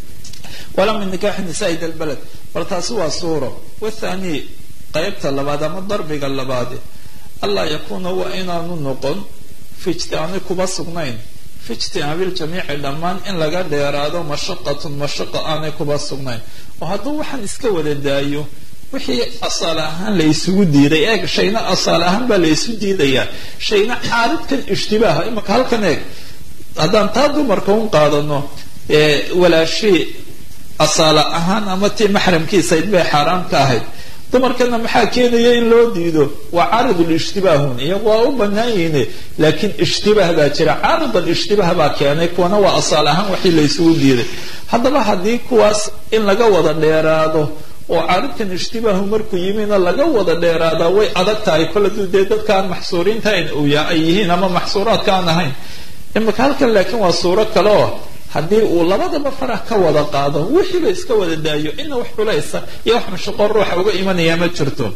walaa min nikaaxi nisaai dalbaled bal taasi waa suuro wathani qaybta labaad ama darbiga labaadi allaa yakuuna waa inaanu noqon fi ijtiaani kuba sugnayn fi ijtinaabiljamiici dhammaan in laga dheeraado mashaqatun mashaqa aanay kuba sugnayn oo hadduu waxaan iska wada daayo wixii asaal ahaan la isugu diiday eeg shayna asaal ahaan baa la isu diidayaa shayna caaridkan ishtibaaha imaka halkan eeg haddaan taa dumarka un qaadano walaashii asaala ahaan ama tii maxramkiisayd bay xaaraam ka ahayd dumarkana maxaa keenaya in loo diido waa caaridul ishtibaahun iyagu waa u banaan yihiin laakiin ishtibaah baa jira caarid alishtibaah baa keenay kuwana waa asaal ahaan waxii la isugu diiday haddaba haddii kuwaas in laga wada dheeraado oo caaridkan ishtibaahu markuu yimina laga wada dheeraadaa way adag tahay kol haduu dee dadkaan maxsuuriintayn ay yihiin ama maxsuuraadka aan ahayn imika halkan laakiin waa suuro kale oo haddii uu labadaba farah ka wada qaado wixiiba iska wada daayo ina wax culaysa iyo wax mashaqo ruuxa uga imanaya ma jirto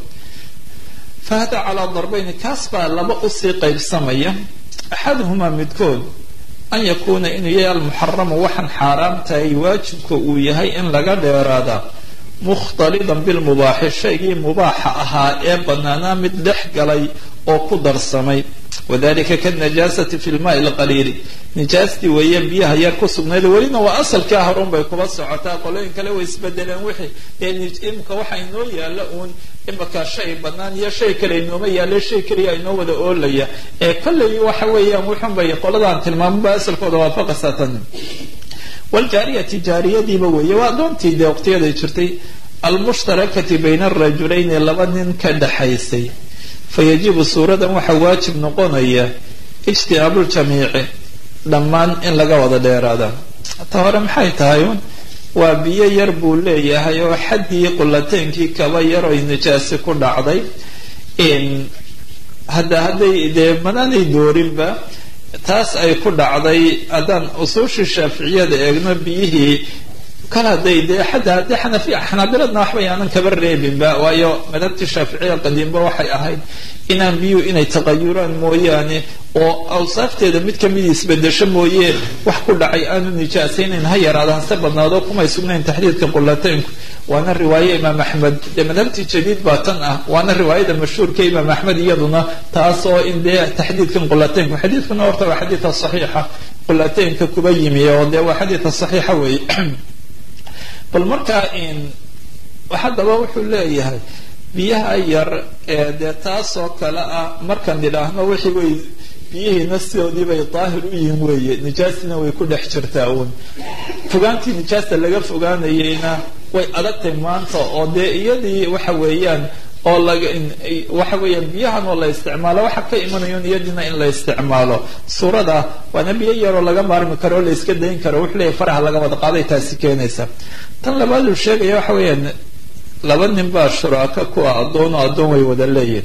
fa hada calaa darbayni kaas baa laba usii qaybsamaya axaduhumaa midkood an yakuuna inuu yahay almuxaramu waxaan xaaraam tahay waajibka uu yahay in laga dheeraada mukhtalidan bilmubaaxi shaygii mubaaxa ahaa ee banaanaa mid dhex galay oo ku darsamay wadalika kanajaasati fi lmaai lqaliili nijaastii weeye biyaha yar ku sugnayd welina waa asalkaa horun bay kuba socotaa qolooyin kale way isbedeleen wixii dee imika waxa inoo yaalla uun imika shay banaan iyo shay kale inooma yaalla shay keliya inoo wada oolaya ee kolley waxa weeyaan wuxun bay qoladaan tilmaamaba asalkooda waafaqaysaa tan wljaariyati jaariyadiiba weeye waa adoontii dee waqtiyaday jirtay almushtarakati bayna arajulayni laba nin ka dhaxaysay fayajibu suuradan waxaa waajib noqonaya ijtinaabuljamiici dhammaan in laga wada dheeraada ta hore maxay tahay un waa biyo yar buu leeyahay oo xaddii qulateynkii kaba yar oy nijaasi ku dhacday hadda hadday dee manaanay doorinba taas ay ku dhacday haddaan usuushii shaaficiyada eegno biyihii kal hadday dee xataa haddii xanafiya xanaabiladna waxba yaanan kaba reebinba waayo madhabtii shaaficiya qadiimba waxay ahayd inaan biyuhu inay taqayuraan mooyaane oo awsaafteeda mid kamida isbedesho mooye wax ku dhacay aanu nijaasaynayn ha yaraada hase badnaado kumay sugnayn taxdiidka qulateynku waana riwaaye imaam axmed dee madhabtii jadiid baa tan ah waana riwaayada mashhuurka imaam axmed iyaduna taas oo in dee taxdiidkan qulateynku xadiidkuna horta waa xadiida saxiixa qulateynka kuba yimi oo dee waa xadiida saxiixa weeye bal markaa haddaba wuxuu leeyahay biyaha yar ee dee taasoo kale ah markaan idhaahno wixii way biyihiina sidoodii bay daahir u yihiin weeye nijaastina way ku dhex jirtaa uun fogaantii nijaasta laga fogaanayeyna way adagtay maanta oo dee iyadii waxa weeyaan oo laga waxa weeyaan biyahan oo la isticmaalo waxa ka imanayo iyadiina in la isticmaalo suurada waana biyo yaroo laga maarmi karo oo la iska dayn karo wuxuu leeyahy faraha laga wada qaaday taasi keenaysa tan labaad uu sheegaya waxa weeyaan laba nin baa shuraaka kuwa addoon oo addoon way wada leeyihin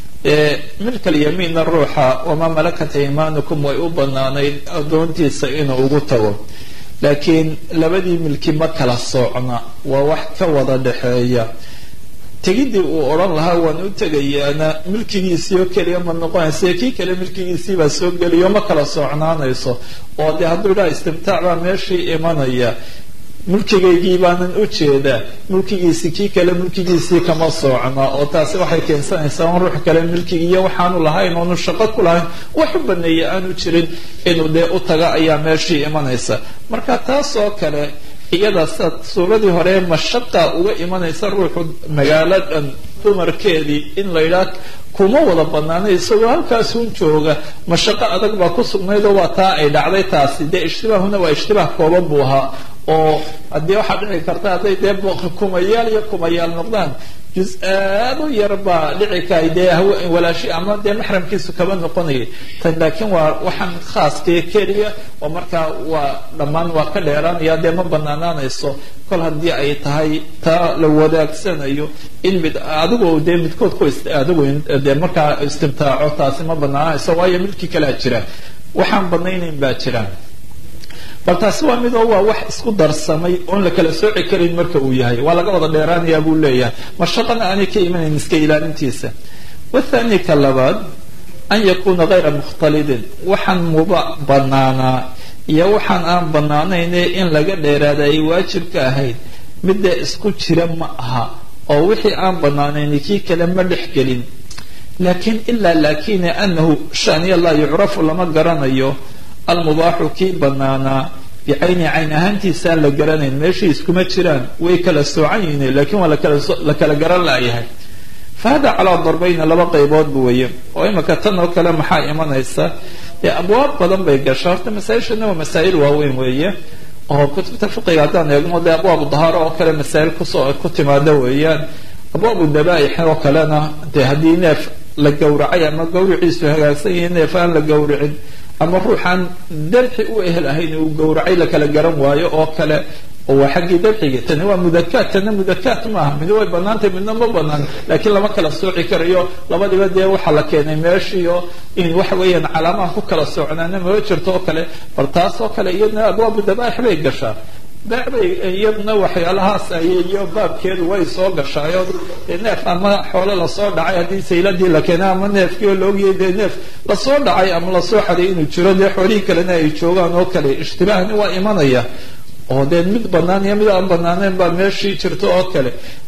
milka alyamiinna ruuxa wamaa malakat iimaanukum way u banaanayd addoontiisa inuu ugu tago laakiin labadii milki ma kala soocna waa wax ka wada dhexeeya tegidii uu odhan lahaa waan u tegayaana milkigiisii oo keliya ma noqonaysa kii kale milkigiisii baa soo geliyo ma kala soocnaanayso oo dee hadduu idhaha istimtaac baa meeshii imanaya mulkigaygii baanan u jeedaa mulkigiisi kii kale mulkigiisii kama soocna oo taasi waxay keensanaysaa in ruux kale milkigiiyo waxaanu lahayn oonu shaqo ku lahayn wax u baneeya aanu jirin inuu dee u taga ayaa meeshii imanaysa marka taas oo kale iyada sida suuradii hore mashaqa uga imanaysa ruuxu magaalo dhan dumarkeedii in la yidhaah kuma wada banaanay isagoo halkaasun jooga mashaqo adag baa ku sugnaydoo waa taa ay dhacday taasi dee ishtibaahuna waa ishtibaah kooban buu ahaa oo haddii waxaa dhici karta hadday dee kumayaal iyo kumayaal noqdaan juz aad u yar baa dhici kaay dee walaashi ama dee maxramkiisu kaba noqonayay tan laakiin waa waxaan khaaskee keliya oo markaa waa dhammaan waa ka dheeraanaya dee ma banaanaanayso kol haddii ay tahay taa la wadaagsanayo in mid adigu dee midkood ku adigu dee markaa istimtaaco taasi ma banaanayso waayo milkii kalea jira waxaan banaynayn baa jiraan bal taasi waa midoo waa wax isku darsamay oon la kala sooci karin marka uu yahay waa laga wada dheeraanayaa buu leeyahay mashaqana aanay ka imanayn iska ilaalintiisa wathani ka labaad an yakuuna hayra mukhtalidin waxaan muba banaanaa iyo waxaan aan banaanayne in laga dheeraada ay waajib ka ahayd midda isku jira ma aha oo wixii aan banaanayn kii kale ma dhex gelin laakiin ilaa laakine anahu shaniya laa yucrafu lama garanayo almubaaxu kii banaanaa bicayni cayn ahaantiisaan la garanayn meeshii iskuma jiraan way kala soocan yihiin laakiin waa la kala garan laayahay fa hada calaa darbayna laba qayboodba weeye oo imika tan oo kale maxaa imanaysa dee abwaab badan bay gasha horta masaa-ishana waa masaa'il waaweyn weeye oo kutubta fiqiga haddaan eegno dee abwaabu dahaaro oo kale masaa'il kusoo ku timaada weeyaan abwaabu dabaaix oo kalena dee haddii neef la gowracay ama gawriciisu hagaagsan yahay neef aan la gowricin ama ruuxaan dabxi u ehel ahayn uu gowracay la kala garan waayo oo kale oo waa xaggii dabxiga tani waa mudakaat tana mudakaat maaha mid way banaantay midna ma banaan laakiin lama kala sooci karayo labadiba dee waxaa la keenay meeshiio in waxa weeyaan calaamaha ku kala soocnaana maba jirto oo kale bal taas oo kale iyadna abwaabu dabaaix bay gashaa beec bay iyaduna waxyaalahaas iyo baabkeedu way soo gashaayo neef ama xoolo lasoo dhacay haddii sayladii la keenay ama neefkii oo laogiyay dee neef lasoo dhacay ama lasoo xaday inuu jiro dee xoolihii kalena ay joogaan oo kale ishtibaahni waa imanaya oo dee mid banaan iyo mid aan banaanayn baa meeshii jirto oo kale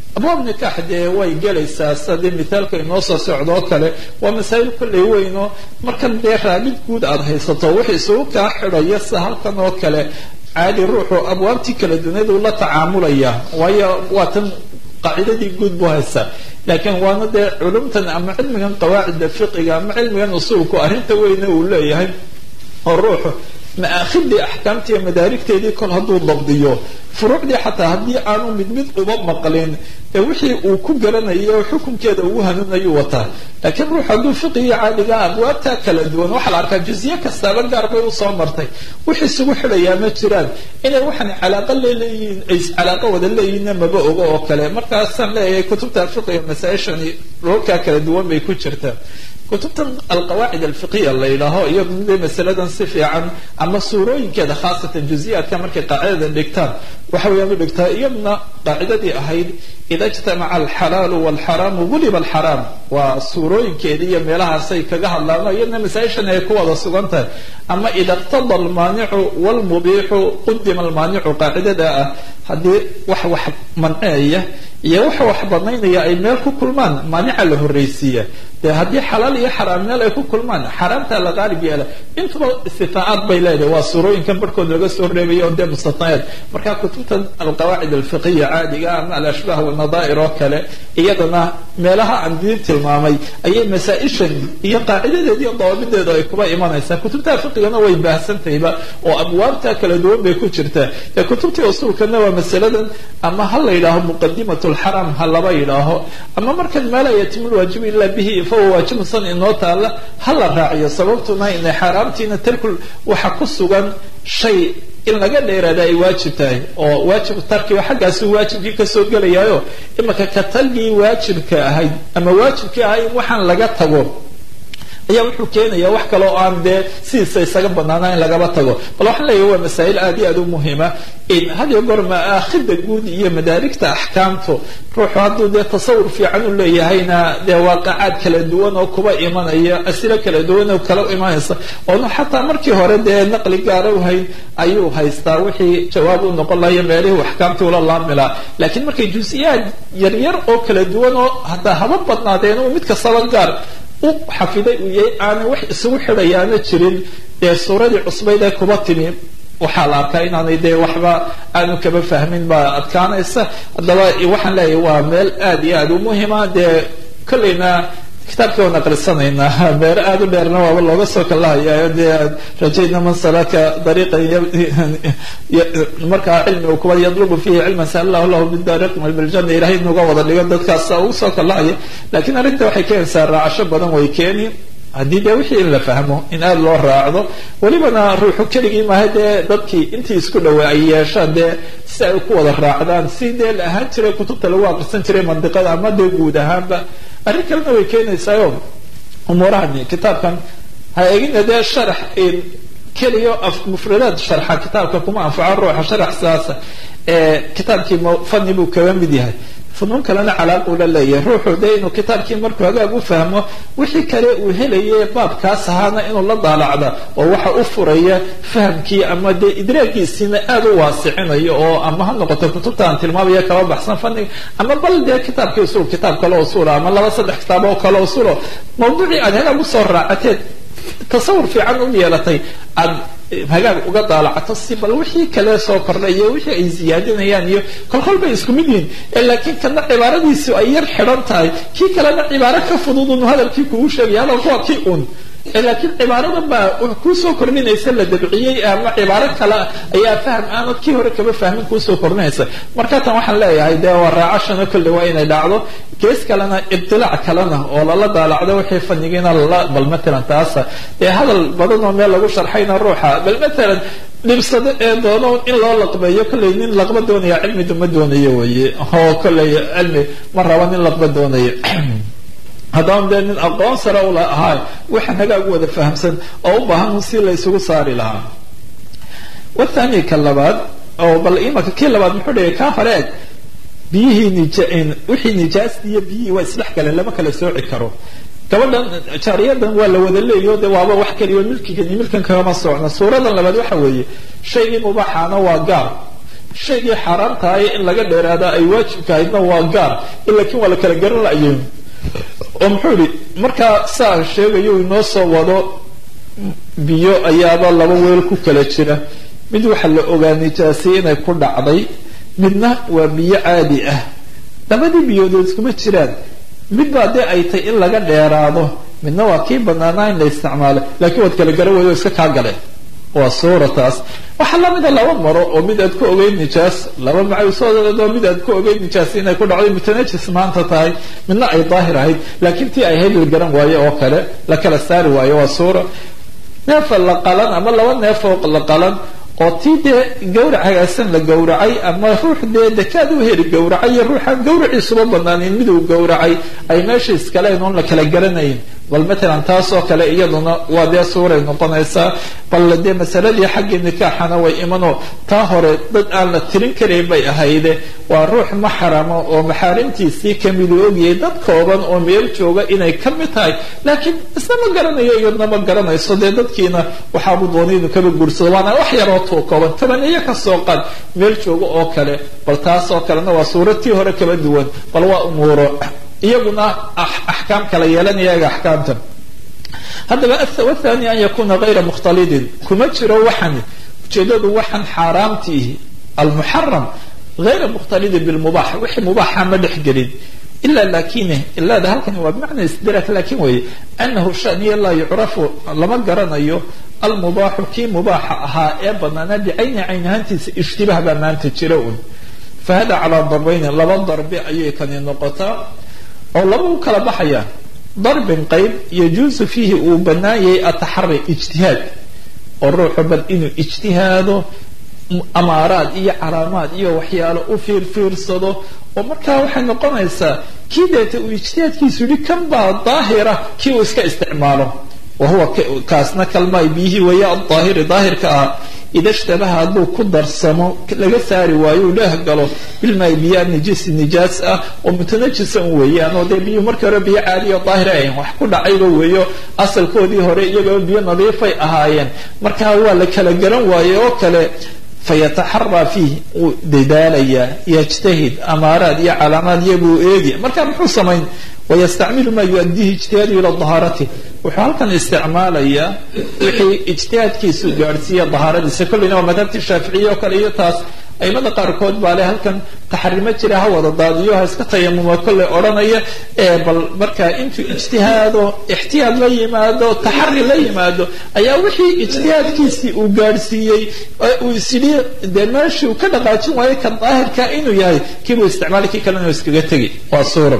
abwaab nikaax dee way gelaysaa sida dee mithaalka inoo soo socdoo kale waa masaa'il kolley weynoo markan dee raabid guud aada haysato wixii isugu kaa xidhaya sida halkan oo kale caadi ruuxu abwaabtii kala dunyadu la tacaamulaya waayo waa tan qaacidadii guud buu haystaa laakiin waana dee culumtan ama cilmigan qawaacida fiqiga ama cilmigan usuulku arrinta weyne uu leeyahay oo ruuxu maakhidii axkaamtii iyo madaarigteedii kol hadduu dabdiyo furuucdii xataa haddii aanu mid mid uba maqlin ee wixii uu ku garanayo xukunkeeda ugu hanuunayuu wataa laakiin ruux hadduu fiqigii caadiga abwaabtaa kala duwan waxaa la arkaa juziye kastaaba gaar bay usoo martay wix isugu xidhayaa ma jiraan inay waxaan calaaqa leeleeyihiin ay calaaqa wada leeyihiinna maba ogo oo kale markaasaan leeyahay kutubta fiqiga masaa-ishani roolkaa kala duwan bay ku jirtaa kutubtan alqawaacid alfiqiya la yidhaaho iyadu de masaladan si fiican ama suurooyinkeeda khaasatan juziyaadka markay qaacidada dhigtaan waxa weeyaan u dhigtaa iyaduna qaacidadii ahayd ida ijtamaca alxalaalu walxaraamu guliba alxaraam waa suurooyinkeeda iyo meelahaasay kaga hadlaan iyaduna masaa-ishan ay ku wada sugan tahay ama ida iqtada almaanicu walmubiixu qudima almaanicu qaacidada ah haddii wax wax manceeya iyo waxa wax banaynaya ay meel ku kulmaan maanica la horreysiiya dee haddii xalaal iyo xaraam meel ay ku kulmaan xaraamtaa la qaalib yeela intuba istifaacaad bay leedahay waa suurooyinkan barhkood laga soo reebaya oo dee mustatnayaad marka kutubtan alqawaacid alfiqiya caadiga ama alashbaah walnadaa'ir oo kale iyadana meelaha aan diin tilmaamay ayay masaa-ishan iyo qaacidadeeda iyo dawaabideedu ay kuba imanaysaa kutubta fiqigana way baahsantahayba oo abwaabta kala duwan bay ku jirtaa dee kutubtii usuulkana waa masaladan ama ha la yidhaaho muqadimat lxaram ha laba yidhaaho ama markan maa laa yatimu lwaajibu ila bihi fahuwa waajibun san inoo taalla ha la raaciyo sababtuna inay xaaraamtiina tarkul waxa ku sugan shay in laga dheeraada ay waajib tahay oo waajib tarkiba xaggaasu waajibkii kasoo gelayaayo imaka ka talgii waajibka ahayd ama waajibkii ahay in waxaan laga tago ayaa wuxuu keenaya wax kaloo aan dee sidiisa isaga banaana in lagaba tago bal waxaan leeyahy waa masaa'il aad iyo aad u muhima in had iyo goor maakhida guud iyo madaarigta axkaamtu ruuxu hadduu dee tasawur fiican u leeyahayna dee waaqacaad kala duwan oo kuba imanaya asilo kala duwan oo kala imanaysa oonu xataa markii hore dee naqli gaara u hayn ayuu haystaa wixii jawaab u noqon lahayo meelihii axkaamtii ula laamilaa laakiin markay jusiyaad yaryar oo kala duwan oo haddaa haba badnaadeen uu mid kastaba gaar u xafiday uu yahay aanay wax isugu xidhayaana jirin dee suuradii cusbayd ee kuba timi waxaa la arkaa inaanay dee waxba aanu kaba fahmin baa adkaanaysa haddaba waxaan leeyahay waa meel aad iyo aad u muhima dee kolleyna kitaabkii waan aqrisanaynaa beer aada u dheerna waaba looga soo kalahaya dee rajayna man salaka dariiqan markaa cilmiga kuwa yadlubu fihi cilman saalallahu lahu bidariiqin biljanna ilahay nuga wada dhigo dadkaas ugu soo kalahaya lakiin arrinta waxay keenaysaa raacasho badan way keeni haddii dee wixii in la fahmo in aada loo raacdo welibana ruuxu keligii maaha dee dadkii intii isku dhawaa ay yeeshaan dee si ay ku wada raacdaan si dee la ahaan jiray kutubta lagu aqrisan jiray mandiqada ama dee guud ahaanba arrin kalena way keenaysaayo umuurahani kitaabkan ha egina dee sharax keliya mufradaad sharxa kitaabka kuma anfaco ruuxa sharax sidaasa kitaabkii fani buu kaga mid yahay funuun kalena calaaquu la leeyahay ruuxu dee inuu kitaabkii markuu hagaag u fahmo wixii kale uu helaye baabkaas ahaana inuu la daalacda oo waxa u furaya fahamkii ama dee idraagiisiina aada u waasicinayo oo ama ha noqoto kutubta aan tilmaamaya kaba baxsan faniga ama bal dee kitaabkii usul kitaab kale usula ama laba saddex kitaab oo kale usulo mawduucii aad hagaag usoo raacateed tasawur fiican u yeelatay aad hagaag uga daalacato si bal wixii kale soo kordhay iyo wixii ay ziyaadinayaan iyo kolkol bay isku mid yihiin laakiin kana cibaaradiisu ay yar xidhan tahay kii kalena cibaaro ka fudud un hadalkii kugu sheegaya hadalku waa kii un laakiin cibaaradan baa kuusoo kordhinaysa la dabciyey ama cibaaro kale ayaa fahm aanad kii hore kaba fahmin kuusoo kordhinaysa marka tan waxaan leeyahay dee waa raacashana kolle waa inay dhacdo gees kalena ibtilaac kalena oo lala daalacdo wixii fanigiina lala bal matalan taasa dee hadal badan oo meel lagu sharxayna ruuxa bal matalan dhibsado ee doono in loo laqbeeyo kolley nin laqba doonaya cilmidu ma doonayo weye oo kolley cilmi ma raba nin laqba doonayo haddaan dee nin aqoon sare ula ahaa waxaan hagaag wada fahamsan oo u baahan si la isugu saari lahaa wathani ka labaad oo bal imaka kii labaad muxuu dhigay kaa hore eg biyihii nij wixii nijaasti iyo biyihii waa isdhex galeen lama kala sooci karo gabadhan jaariyadan waa la wada leeyo de waaba wax kaliyo milkigan iyo milkan kagama socno suuradan labaad waxa weeye shaygii mubaaxaana waa gaar shaygii xaaraamtahay in laga dheeraada ay waajibkahaydna waa gaar laakiin waa la kala garan la'yo oo muxuu yihi markaa saa sheegayo inoo soo wado biyo ayaaba laba weel ku kala jira mid waxaa la ogaa nijaasay inay ku dhacday midna waa biyo caadi ah labadii biyoodood iskuma jiraan mid baa dee ay tay in laga dheeraado midna waa kii banaanaa in la isticmaalo laakiin waad kala garan weydo iska kaa galeen waa suurataas waxaa lamida laba maro oo mid aad ku ogeyd nijaas laba macawsoodo mid aad ku ogeyd nijaas inay ku dhacday mutanajis maanta tahay midna ay daahir ahayd laakiin tii ay ahayd la garan waayo oo kale la kala saari waayo waa suura neefa la qalan ama laba neefoo la qalan oo tii dee gawrac hagaagsan la gowracay ama ruux dee dekaad u heli gowracay iyo ruuxaan gawraciisuba banaanin miduu gowracay ay meesha iskaleen oon la kala garanayn bal matalan taasoo kale iyaduna waa dee suuray noqonaysaa bal dee masaladii xaggii nikaaxana way imanoo taa hore dad aan la tirin karayn bay ahayde waa ruux maxrama oo maxaarimtiisii kamidu ogyahay dad kooban oo meel jooga inay ka mid tahay laakiin isna ma garanayo iyadna ma garanayso dee dadkiina waxaabu doonay inuu kaba guursado waana wax yaroo tuu kooban tabaniyo kasoo qad meel jooga oo kale bal taasoo kalena waa suuratii hore kaba duwan bal waa umuuro iyaguna axkaam kala yeelanaya iyaga axkaamta haddaba wathani an yakuna gayra mukhtalidin kuma jiro waxan ujeedadu waxan xaaraamtiihi almuxaram gayra mukhtalidin bilmubax wixii mubaaxa ma dhex gelin ila lakine ilaada halkani waa bimacna istidrak lakin weeye anahu shaniya laa yucrafu lama garanayo almubaaxu kii mubaaxa ahaa ee banaanaa bicayni cayn ahaantiisa ishtibaah baa maanta jira un fahada calaa darbayni laba darbi ayay kani noqotaa oo laba u kala baxayaan darbin qayb yajuusu fiihi uu banaan yahay ataxari ijtihaad oo ruuxu bal inuu ijtihaado amaaraad iyo calaamaad iyo waxyaalo u fiirfiirsado oo markaa waxay noqonaysaa kii deeta uu ijtihaadkiisu yihi kan baa daahira kii uu iska isticmaalo wa huwa kaasna kalmaay biyihii weeye adaahiri daahirka ah ida shtabaha hadduu ku darsamo laga saari waayo uu dheeh galo bilmaay biyo nijisi nijaas ah oo mutanajisa un weeyaan oo dee biyuhu markii hore biyo caadiya o daahir ahayn wax ku dhacayba weeyo asalkoodii hore iyagoo biyo nadiifay ahaayeen markaa waa la kala garan waaye oo kale fayataxaraa fiih wuu dadaalayaa yajtahid amaaraad iyo calaamaad iyabuu eegi marka muxuu samayn wayastacmilu maa yuadiihi ijtihaadu ila dahaarati wuxuu halkan isticmaalayaa wixii ijtihaadkiisu gaadhsiiya dahaaradiisa kolleyna waa madhabtii shaaficiya oo kale iyo taas aimada qaarkood baa le halkan taxarimo jira ha wada daadiyo ha iska tayamuma kolley odhanaya ee bal markaa intuu ijtihaado ixtiyaad la yimaado taxari la yimaado ayaa wixii ijtihaadkiisii uu gaadhsiiyey uu isyidhi dee meeshii uu ka dhaqaajin waayo ka daahirka inuu yahay kiibuu isticmaali kii kalena uu iskaga tegi waa suura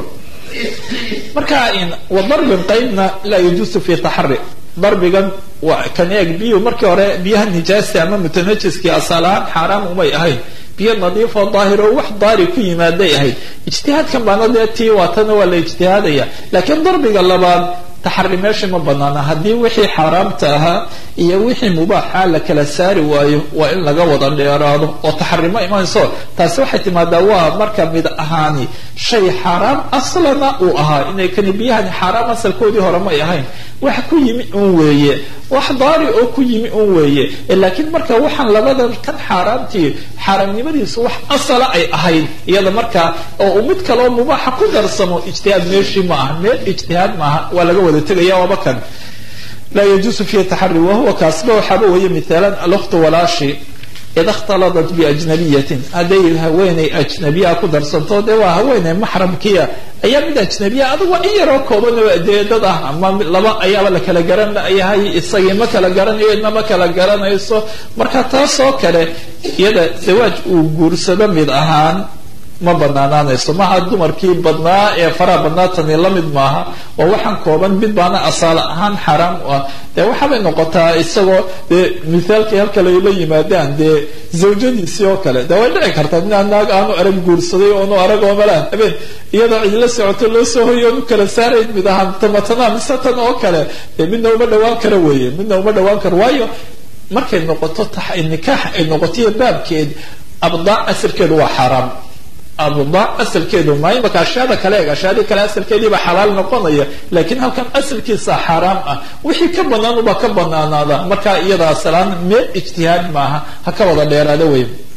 marka wa darbin qaybna laa yajuusu fi taxari darbigan waa kan eeg biyuhu markii hore biyaha nijaasta ama mutanajiskii asal ahaan xaaraam umay ahayn biyo nadiifoo daahir oo wax daari ku yimaaday ahayd ijtihaadkan baana dee tii waatana waa la ijtihaadaya laakiin darbiga labaad taxari meesha ma banaana haddii wixii xaaraamta ahaa iyo wixii mubaaxa la kala saari waayo waa in laga wada dheeraado oo taxarimo imanayso taasi waxay timaadaa waa marka mid ahaani shay xaaraam aslana uu ahaa inay kani biyahani xaaraam asalkoodii hore may ahayn wax ku yimi un weeye wax daari oo ku yimi un weeye laakiin marka waxaan labadan kan xaaraamtii xaaraamnimadiisu wax asala ay ahayd iyada markaa oo uu mid kaleoo mubaaxa ku darsamo ijtihaad meeshii ma aha meel ijtihaad maaha waa laga wada tegaya waaba kan laa yajuusu fiihi taxari wahuwa kaasba waxaaba weeye mithaalan alkhtu walaashi ida ikhtaladat biajnabiyatin hadday haweeney ajnabiyaa ku darsanto dee waa haweeney maxramkiia ayaa mid ajnabiya adugu waa in yaroo koobanoo dee dad ah ama laba ayaaba la kala garan yahay isagii ma kala garanayo idna ma kala garanayso marka taasoo kale iyada zawaaj uu guursado mid ahaan ma banaanaanayso maha dumarkii badnaa ee faraha badnaa tani lamid maaha waa waxaan kooban mid baana asaala ahaan xaaraam u ah dee waxaabay noqotaa isagoo dee mithaalkii halka layla yimaadaan dee zawjadiisii oo kale dee way dhici kartaa minaa naag aanu arag guursaday oonu arag oo malaha habeen iyadoo cidla socoto loo soo hoyo oonu kala saarayn mid ahaan tamatana mise tan oo kale dee midna uma dhawaan karo weeye midna uma dhawaan karo waayo markay noqoto nikaax ay noqotoiyo baabkeed abdaac asirkeedu waa xaaraam abdaac asalkeedu maa imaka ashyaada kale eeg ashyaadii kale asalkeediiba xalaal noqonaya laakiin halkan asalkiisa xaaraam ah wixii ka banaanuba ka banaanaada marka iyada asalaan meel ijtihaad maaha ha ka wada dheeraada wey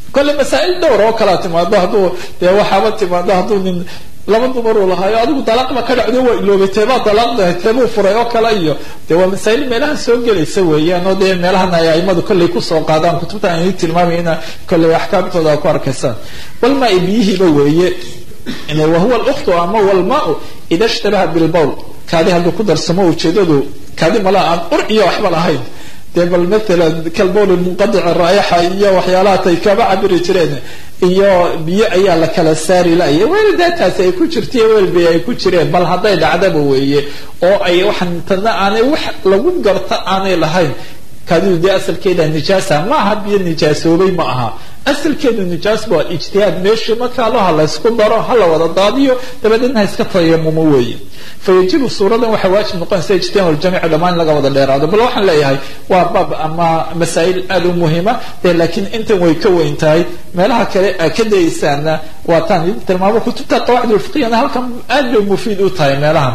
kolle masaa'il dhowr oo kalaa timaado hadduu dee waxaaba timaado hadduu nin laba dumaruu lahaayo adigu dalaaqba ka dhacdo waa iloobay teebaa dalaaqdahay teebuu furay oo kale iyo dee waa masaa'il meelaha soo gelaysa weeyaan oo dee meelahan ay aimadu kolley kusoo qaadaan kutubta aan idin tilmaamayna kolley axkaamtooda ku arkaysaan walmaa biyihiiba weeye wahuwa luktu ama walmaau ida ishtabaha bilbowl kaadi hadduu ku darsamo ujeedadu kaadi mala aan ur iyo waxba lahayn dee bal maalan kalbowl munqadic raayaxa iyo waxyaalahatay kaba cabiri jireen iyo biyo ayaa la kala saari laya weel daataasi ay ku jirtaiyo weelbi ay ku jireen bal hadday dhacdaba weeye oo ay waxaan tana aanay wax lagu garta aanay lahayn kaadidu dee asalkeeda nijaasa ma aha biyo nijaasoobay ma aha asalkeedu nijaas waa ijtihaad meeshii markaa lo ha laysku daro ha la wada daadiyo dabadeedna ha iska tayamumo weeye fa yajibu suuradan waxaa waajib noqonaysa ijtihaad aljamici dhammaan in laga wada dheeraado bal waxaan leeyahay waa baab ama masaa'il aada u muhima dee laakiin intan way ka weyn tahay meelaha kale aa ka dayaysaana waa taan idin tilmaamo kutubta qawaacid ulfiqiyana halkan aad bay mufiid u tahay meelahan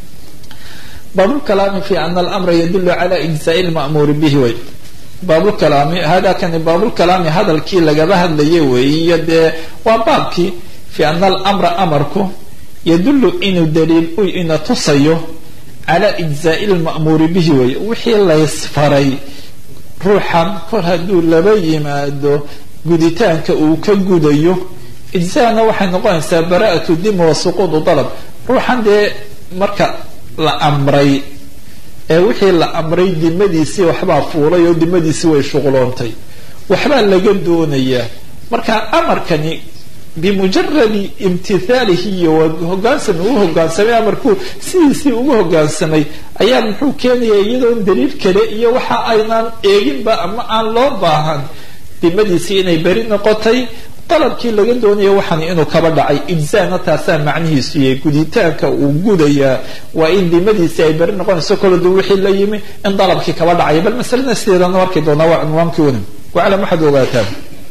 baabulkalaami fi ana alamra yadulu cala ijzaai lma'muuri bihi wey baabulkalaami hada kani baabulkalaami hadalkii lagaba hadlaye weeye iyo dee waa baabkii fi ana alamra amarku yadulu inuu daliil u ina tusayo cala ijzaai lma'muuri bihi wey wixii laysfaray ruuxan kor hadduu laba yimaado guditaanka uu ka gudayo ijzaana waxay noqonaysaa bara'atu dima wa suquudu dalab ruuxan dee marka la amray ee wixii la amray dimadiisii waxbaa fuulay oo dimadiisii way shuqloontay waxbaa laga doonayaa marka amarkani bimujaradi imtithaalihi iyo hogaansam ugu hogaansamay amarkuu sidiisii ugu hogaansamay ayaa muxuu keenaya iyadoon daliil kale iyo waxa aynaan eeginba ama aan loo baahan dimadiisii inay beri noqotay dalabkii laga doonayo waxaan inuu kaba dhacay ijzaana taasaa macnihiisu yahay guditaanka uu gudayaa waa in dimadiisii ay beri noqonayso koladu wixii la yimi in dalabkii kaba dhacaya bal masalada sideedana arki doonaa waa cunwaankii unim waclam waxaad ogaataan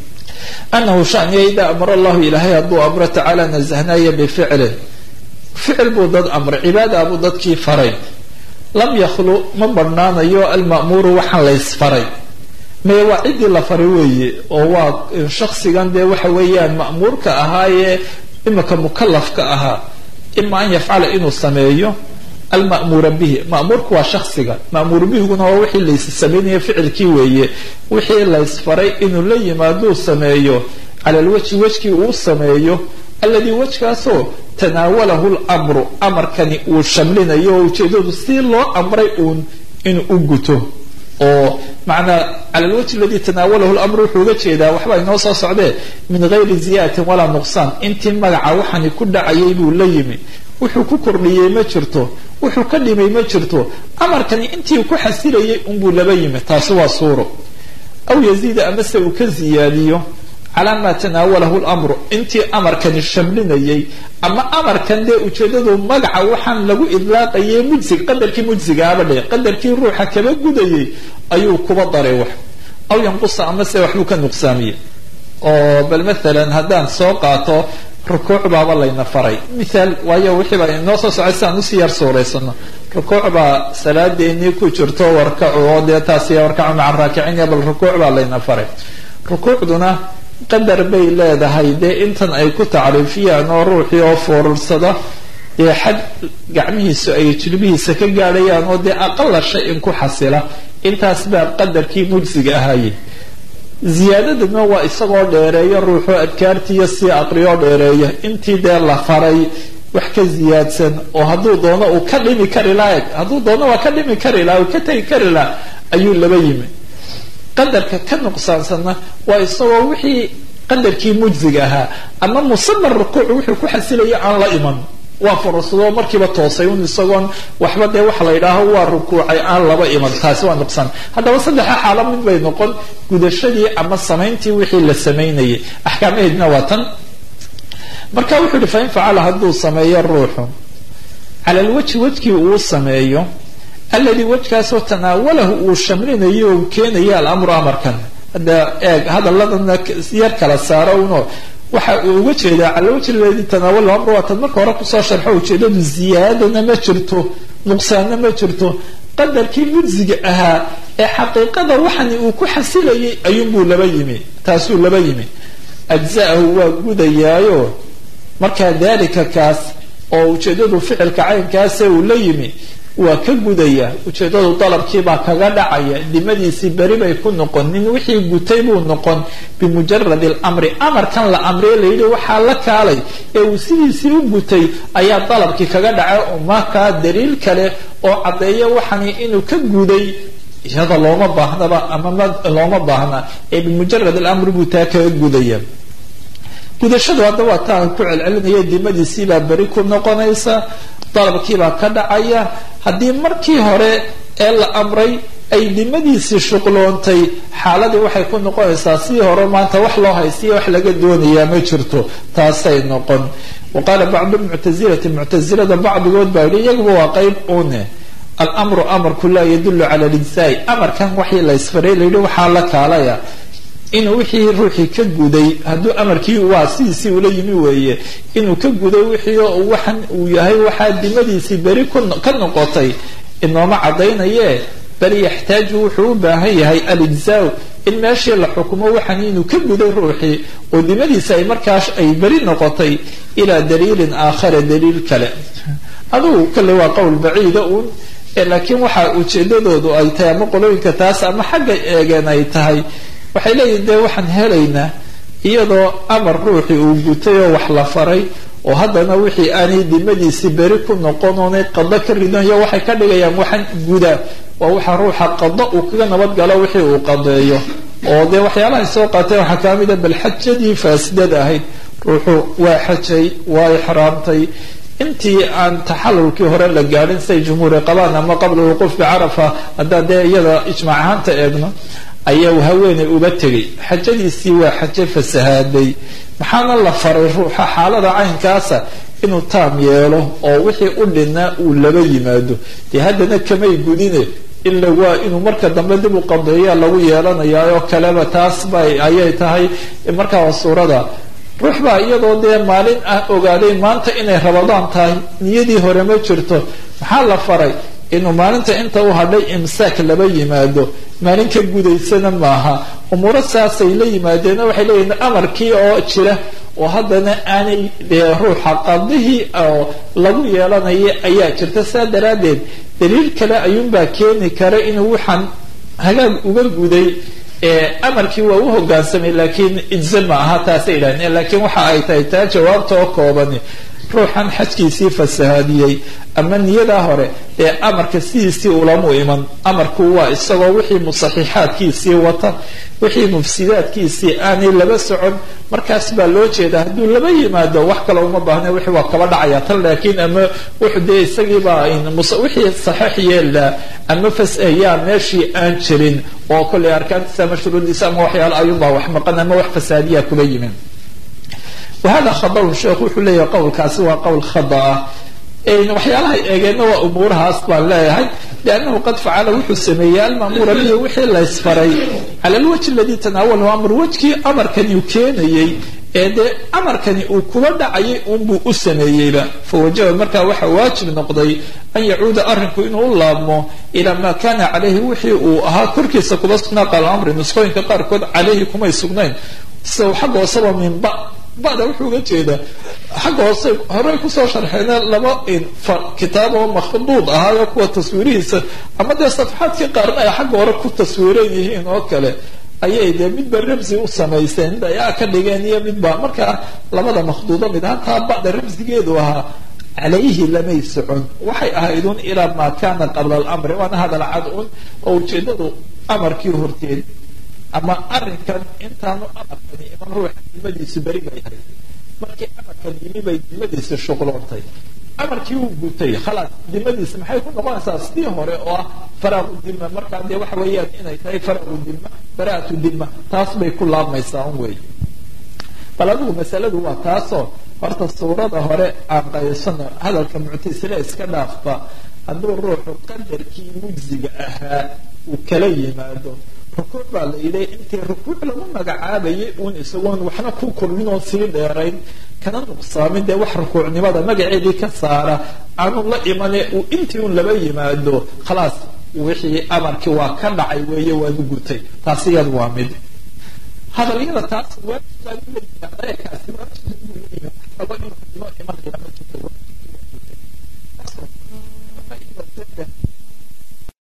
anahu shaniya idaa amara allahu ilaahay hadduu amro tacaala nasahnaya bificlin ficil buu dad amray cibaada buu dadkii faray lam yakhlu ma badhnaanayo alma'muuru waxaan laysfaray mee waa ciddii la faray weeye oo waa shaksigan dee waxa weeyaan ma'muurka ahaayee imika mukalafka ahaa ima an yafcala inuu sameeyo alma'muura bihi ma'muurku waa shaksiga ma'muur bihiguna waa wixii lays sameynaya ficilkii weeye wixii laysfaray inuu la yimaaduu sameeyo cala lwajhi wejkii uu sameeyo alladii wejkaasoo tanaawalahu lmru amarkani uu shamlinayo oo ujeedadu si loo amray uun inuu u guto oo macnaa cala lwajhi aladi tanaawalahu lamru wuxuu uga jeedaa waxbaa inoo soo socdee min gayri ziyadatin walaa nuqsaan intii magaca waxani ku dhacayay buu la yimi wuxuu ku kordhiyey ma jirto wuxuu ka dhimay ma jirto amarkani intii ku xasilayay unbuu laba yimi taasi waa suuro aw yaziida amase uu ka ziyaadiyo calaa maa tanaawalahu lamru intii amarkani shamlinayay ama amarkan dee ujeedadu magaca waxaan lagu idlaaqayay mujsig qadarkii mujsigaaba dhe qadarkii ruuxa kaba gudayay ayuu kuba daray wax aw yanqusa amase waxbuu ka nuqsaamiyey oo bal maalan haddaan soo qaato rukuuc baaba layna faray mithaal waayo wixii baa inoo soo socay si aan usii yar suuraysano rukuuc baa salaadeenii ku jirto warkacu oo dee taasi warkacu maca raakicinya bal rukuuc baa layna faray rukuucduna qadar bay leedahay dee intan ay ku tacriifiyaan oo ruuxii oo foorursada dee xad gacmihiisu ay jilbihiisa ka gaadhayaan oo dee aqala shay in ku xasila intaas baa qadarkii mujsiga ahaye ziyaadadana waa isagoo dheereeya ruuxoo adkaartiiyo sii aqriyoo dheereeya intii dee la faray wax ka ziyaadsan oo hadduu doono uu ka dhimi kari laha hadduu doono waa ka dhimi kari laha uu ka tegi kari laha ayuu laba yimi qadarka ka nuqsaansanna waa isagoo wixii qadarkii mujsiga ahaa ama musamar rukuuc wuxuu ku xasilaya aan la iman waa fursadoo markiiba toosay un isagoon waxba dee waxa la yidhaaho waa rukuucay aan laba iman taasi waa nuqsaan haddaba saddexa xaalo mid bay noqon gudashadii ama samayntii wixii la samaynayay axkaamaheedna waa tan marka wuxuu yihi fain facala hadduu sameeyo ruuxu cala lwajhi wejkii uu sameeyo alladii wejkaasoo tanaawalahu uu shamlinayo uu keenaya alamru amarkan hadda eeg hadaladana yar kala saaro uno waxa uu uga jeedaa cala wajhi aladi tanaawalahu amru waa tan marka hore kusoo sharxo ujeedadu ziyaadana ma jirto nuqsaanna ma jirto qadarkii mujsiga ahaa ee xaqiiqada waxani uu ku xasilayay ayuunbuu laba yimi taasuu laba yimi ajza'ahu waa gudayaayo markaa daalika kaas oo ujeeddadu ficilka caynkaase uu la yimi waa ka gudaya ujeeddadu dalabkiibaa kaga dhacaya dimadiisii beri bay ku noqon nin wixii gutay buu noqon bimujarad alamri amarkan la amriye layidhi waxaa la kaalay ee uu sidiisii u gutay ayaa dalabkii kaga dhacay oo markaa daliil kale oo caddeeya waxani inuu ka guday iyada looma baahnaba ama looma baahna ee bimujarad alamri buu taa kaga gudaya gudashadu hadda waa taa ku celcelinaya dimadiisiibaa beri ku noqonaysa dalabkiibaa ka dhacaya haddii markii hore ee la amray ay dimadiisii shuqloontay xaaladii waxay ku noqonaysaa sidii hore maanta wax loo haysiya wax laga doonayaa ma jirto taasay noqon wa qaala bacdu lmuctasilati muctasilada bacdigood baa yihi iyaguba waa qayb une almru amarku laa yadulu cala lijzaai amarkan waxii la ysfaray layidhi waxaa la kaalaya inuu wixii ruuxii ka guday hadduu amarkii waa sidiisii ula yimi weeye inuu ka guday wixii waxan uu yahay waxaa dimadiisii beri ka noqotay inooma cadaynaye bal yaxtaaju wuxuu u baahan yahay alijzaa in meeshii la xukumo waxan inuu ka guday ruuxii oo dimadiisi ay markaas ay beri noqotay ilaa daliilin aakhara daliil kale adugu kale waa qowl baciida uun laakiin waxa ujeedadoodu ay tahay ama qolooyinka taas ama xagga eegeen ay tahay waxay leeyihin dee waxaan helaynaa iyadoo amar ruuxii uu gutay oo wax la faray oo haddana wixii aanay dimadiisii beri ku noqon oonay qado ka ridanyo waxay ka dhigayaan waxaan guda waa waxa ruuxa qado uu kaga nabadgalo wixii uu qadeeyo oo dee waxyaalahay soo qaateen waxaa kaa mid a bal xajadii faasidada ahayd ruuxu waa xajay waa ixraamtay intii aan taxalulkii hore la gaadhin say jumhuuri qabaan ama qabla wuquuf bicarafa haddaan dee iyada ijmaac ahaanta eegno ayaa haweeney uba tegay xajadiisii waa xaje fasahaaday maxaana la faray ruuxa xaalada caynkaasa inuu taam yeelo oo wixii u dhinaa uu laba yimaado dee haddana kamay gudine ila waa inuu marka dambe dib u qadeeya lagu yeelanayaa oo kaleba taas ba ayay tahay markaa waa suurada ruux baa iyadoo dee maalin ah ogaaday maanta inay rabadaan tahay niyadii hore ma jirto maxaa la faray inuu maalinta inta u hadhay imsaak laba yimaado maalin ka gudaysana maaha umuuro saasay la yimaadeen waxay leeyihin amarkii oo jira oo haddana aanay dee ruuxa qadihii oo lagu yeelanaya ayaa jirta saa daraaddeed daliil kale ayuunbaa keeni kara inuu waxaan hagaag uga guday amarkii waa u hogaansamay laakiin ijze ma aha taasay idhahdeen laakiin waxa ay tahay taa jawaabta oo koobani ruuxan xajkiisii fasahaadiyey ama niyadaa hore ee amarka sidiisii ulamu iman amarku waa isagoo wixii musaxixaadkiisii wata wixii mufsidaadkiisii aanay laba socon markaas baa loo jeedaa hadduu laba yimaado wax kale uma baahna wixii waa kaba dhacaya tan laakiin ama wuxuu dee isagiibaa wixii saxiix yeelaa ama fasayaa meeshii aan jirin oo kollay arkaantiisa ama shuruudiisa ama waxyaala ayuunbaa wax maqan ama wax fasaadiya kuba yimin wahada khadaun sheekhu wuxuu leeyahay qowlkaasi waa qowl khada ah waxyaalahay eegeenna waa umuurahaas baan leeyahay liannahu qad facala wuxuu sameeyey almaamuura bihi wixii laysfaray cala alwajhi aladii tanaawalahu amr wejkii amarkani uu keenayey ee dee amarkani uu kula dhacayay unbuu u sameeyeyba fawajaba markaa waxa waajib noqday an yacuuda arrinku inuu u laabmo ilaa maa kana calayhi wixii uu ahaa korkiisa kuba sugnaa qaala amri nusqooyinka qaarkood calayhi kumay sugnayn sida xagga hoosaba minba bada wuxuu uga jeedaa xagga hoose horey kusoo sharxeena laba kitaab oo makhduud ahaayo kuwa taswiirihiisa ama dee safxaadkii qaarna ay xagga hore ku taswiiran yihiin oo kale ayay dee midba ramsi u samayseen mid ayaa ka dhigeen iyo midba markaa labada makhduudo mid hataa bada ramsigeedu ahaa calayhi lamay socon waxay ahayd un ilaa maa kana qabla alamri waana hadal cad un oo ujeedadu amarkii horteed ama arrinkan intaanu amarkani iman ruuxa dimadiisu beri bay ahayd markii amarkan yimi bay dimadiisi shuqloontay amarkii uu gutay khalaas dimadiisi maxay ku noqonaysaa sidii hore oo ah faraaqu dima markaa dee waxa weeyaan inay tahay faraaqu dima baraatu dima taas bay ku laabmaysaa un wey bal adigu masaladu waa taasoo horta suurada hore aan qaysano hadalka muctasile iska dhaafba hadduu ruuxu qadarkii mujziga ahaa uu kala yimaado rukuuc baa la yidhi intii rukuuc lagu magacaabayay uun isagoon waxna ku kordhin oon sii dheerayn kana nuqsaamin dee wax rukuucnimada magaceedii ka saara aanu la imane uu intii un laba yimaado khalaas wixii amarkii waa ka dhacay weeye waad u gutay taasi iyadu waa mid hadalyada taas waajibkaasi waajibka buu leeyahay rabo inuu